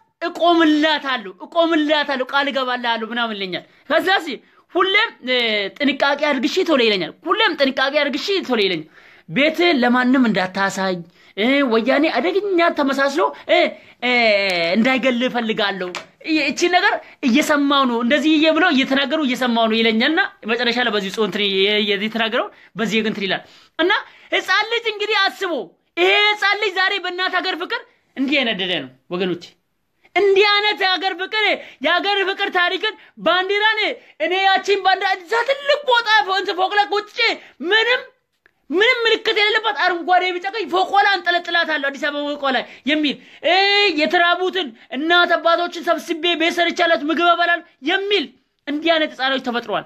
እቆምላታለሁ እቆምላታለሁ ቃል እገባልሃለሁ ምናምን ይለኛል። ከዛ ሲ ሁሌም እ፣ ጥንቃቄ አድርግሺ ቶሎ ይለኛል። ሁሌም ጥንቃቄ አድርግሺ ቶሎ ይለኛል። ቤትህ ለማንም እንዳታሳይ እ፣ ወያኔ አደገኛ ተመሳስሎ እ፣ እ፣ እንዳይገል እፈልጋለሁ። እ- እቺ ነገር እየሰማው ነው እንደዚህ እየ ብለው እየተናገሩ እየሰማው ነው ይለኛልና መጨረሻ ላይ በዚህ ጽሁን የተናገረው በዚህ እንትን ይላል እና ህፃን ልጅ እንግዲህ አስቦ ይሄ ህፃን ልጅ ዛሬ በእናት ሀገር ፍቅር እንዲህ የነደደ ነው ወገኖች። እንዲህ አይነት የሀገር ፍቅር የሀገር ፍቅር ታሪክን ባንዲራን እኔ ያቺን ባንዲራ እዛ ትልቅ ቦታ እንትን ፎቅ ላይ ቁጭ ምንም ምንም ምልክት የሌለባት አረንጓዴ ቢጫ ቀይ ፎቆ ላይ አንጠለጥላታለሁ አዲስ አበባ ፎቆ ላይ የሚል እ የተራቡትን እናት አባቶችን ሰብስቤ ቤት ሰርቻላችሁ ምግብ እበላለሁ የሚል እንዲህ አይነት ህፃኖች ተፈጥረዋል።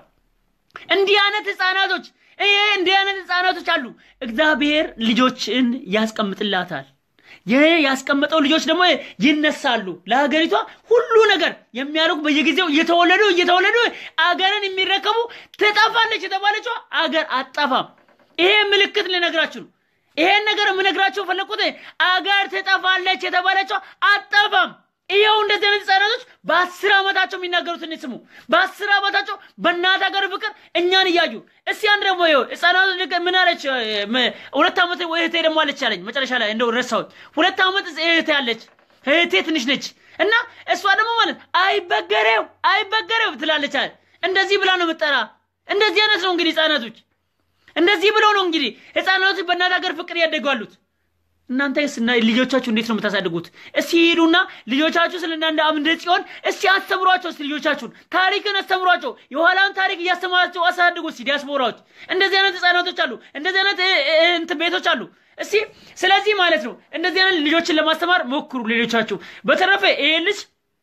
እንዲህ አይነት ህፃናቶች ይሄ እንዲህ አይነት ህፃናቶች አሉ። እግዚአብሔር ልጆችን ያስቀምጥላታል። ይህ ያስቀመጠው ልጆች ደግሞ ይነሳሉ። ለሀገሪቷ ሁሉ ነገር የሚያደርጉ በየጊዜው እየተወለዱ እየተወለዱ አገርን የሚረከቡ ትጠፋለች የተባለችው አገር አጠፋም። ይሄ ምልክት ልነግራችሁ ነው። ይሄን ነገር የምነግራቸው ፈለቁት አገር ትጠፋለች የተባለችው አጠፋም። ይኸው እንደዚህ አይነት ህጻናቶች በአስር ዓመታቸው የሚናገሩትን ስሙ። በአስር ዓመታቸው በእናት ሀገር ፍቅር እኛን እያዩ እስቲ አንድ ደግሞ ይኸው ህጻናቶች ልክ ምን አለች? ም- ሁለት ዓመት እህቴ ደግሞ አለች አለኝ መጨረሻ ላይ እንደው ረሳሁት። ሁለት ዓመት እህቴ አለች። እህቴ ትንሽ ነች እና እሷ ደግሞ ማለት አይበገሬው አይበገሬው ትላለች አለ። እንደዚህ ብላ ነው የምጠራ። እንደዚህ አይነት ነው እንግዲህ ህጻናቶች እንደዚህ ብለው ነው እንግዲህ ህፃናቶች በእናት ሀገር ፍቅር ያደጉ አሉት። እናንተ ስና ልጆቻችሁ እንዴት ነው የምታሳድጉት? እስቲ ሂዱና ልጆቻችሁ ስለ እናንተ አምደ ጽዮን እስቲ አስተምሯቸው። እስቲ ልጆቻችሁን ታሪክን አስተምሯቸው። የኋላውን ታሪክ እያስተማራቸው አሳድጉ። እስቲ ዲያስፖራዎች እንደዚህ አይነት ህፃናቶች አሉ። እንደዚህ አይነት እ- እ- እንትን ቤቶች አሉ። እስቲ ስለዚህ ማለት ነው እንደዚህ አይነት ልጆችን ለማስተማር ሞክሩ ልጆቻችሁ። በተረፈ ይሄ ልጅ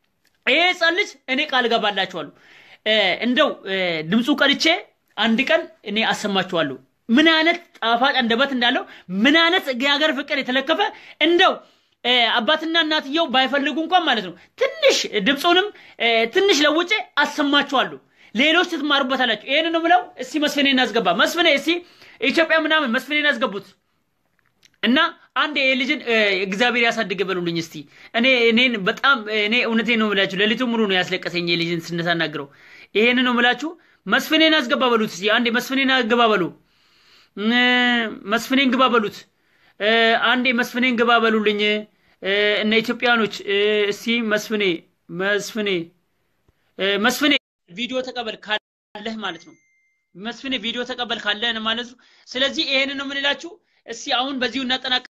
ይሄ ህፃን ልጅ እኔ ቃል ገባላችኋለሁ እ፣ እንደው እ፣ ድምፁ ቀድቼ አንድ ቀን እኔ አሰማችኋለሁ ምን አይነት ጣፋጭ አንደበት እንዳለው ምን አይነት የሀገር ፍቅር የተለከፈ እንደው እ፣ አባትና እናትየው ባይፈልጉ እንኳን ማለት ነው ትንሽ ድምፁንም እ፣ ትንሽ ለውጬ አሰማችኋለሁ ሌሎች ትማሩበታላችሁ ይህን ነው ብለው እስቲ መስፍኔ እናስገባ መስፍኔ እስቲ ኢትዮጵያ ምናምን መስፍኔ እናስገቡት እና አንድ የልጅን እ፣ እግዚአብሔር ያሳድግ በሉልኝ እስቲ። እኔ እኔን በጣም እኔ እውነቴን ነው የምላችሁ፣ ሌሊቱ ሙሉ ነው ያስለቀሰኝ የልጅን ስነሳናግረው። ይሄን ነው የምላችሁ። መስፍኔን አስገባ በሉት እስቲ። አንዴ መስፍኔን አስገባ በሉ፣ እ፣ መስፍኔን ግባ በሉት። እ፣ አንዴ መስፍኔን ግባ በሉልኝ እ፣ እነ ኢትዮጵያኖች እ፣ እስቲ መስፍኔ መስፍኔ እ፣ መስፍኔ ቪዲዮ ተቀበል ካለህ ማለት ነው። መስፍኔ ቪዲዮ ተቀበል ካለህ ማለት ነው። ስለዚህ ይሄንን ነው የምንላችሁ። እስቲ አሁን በዚሁ እናጠናቅ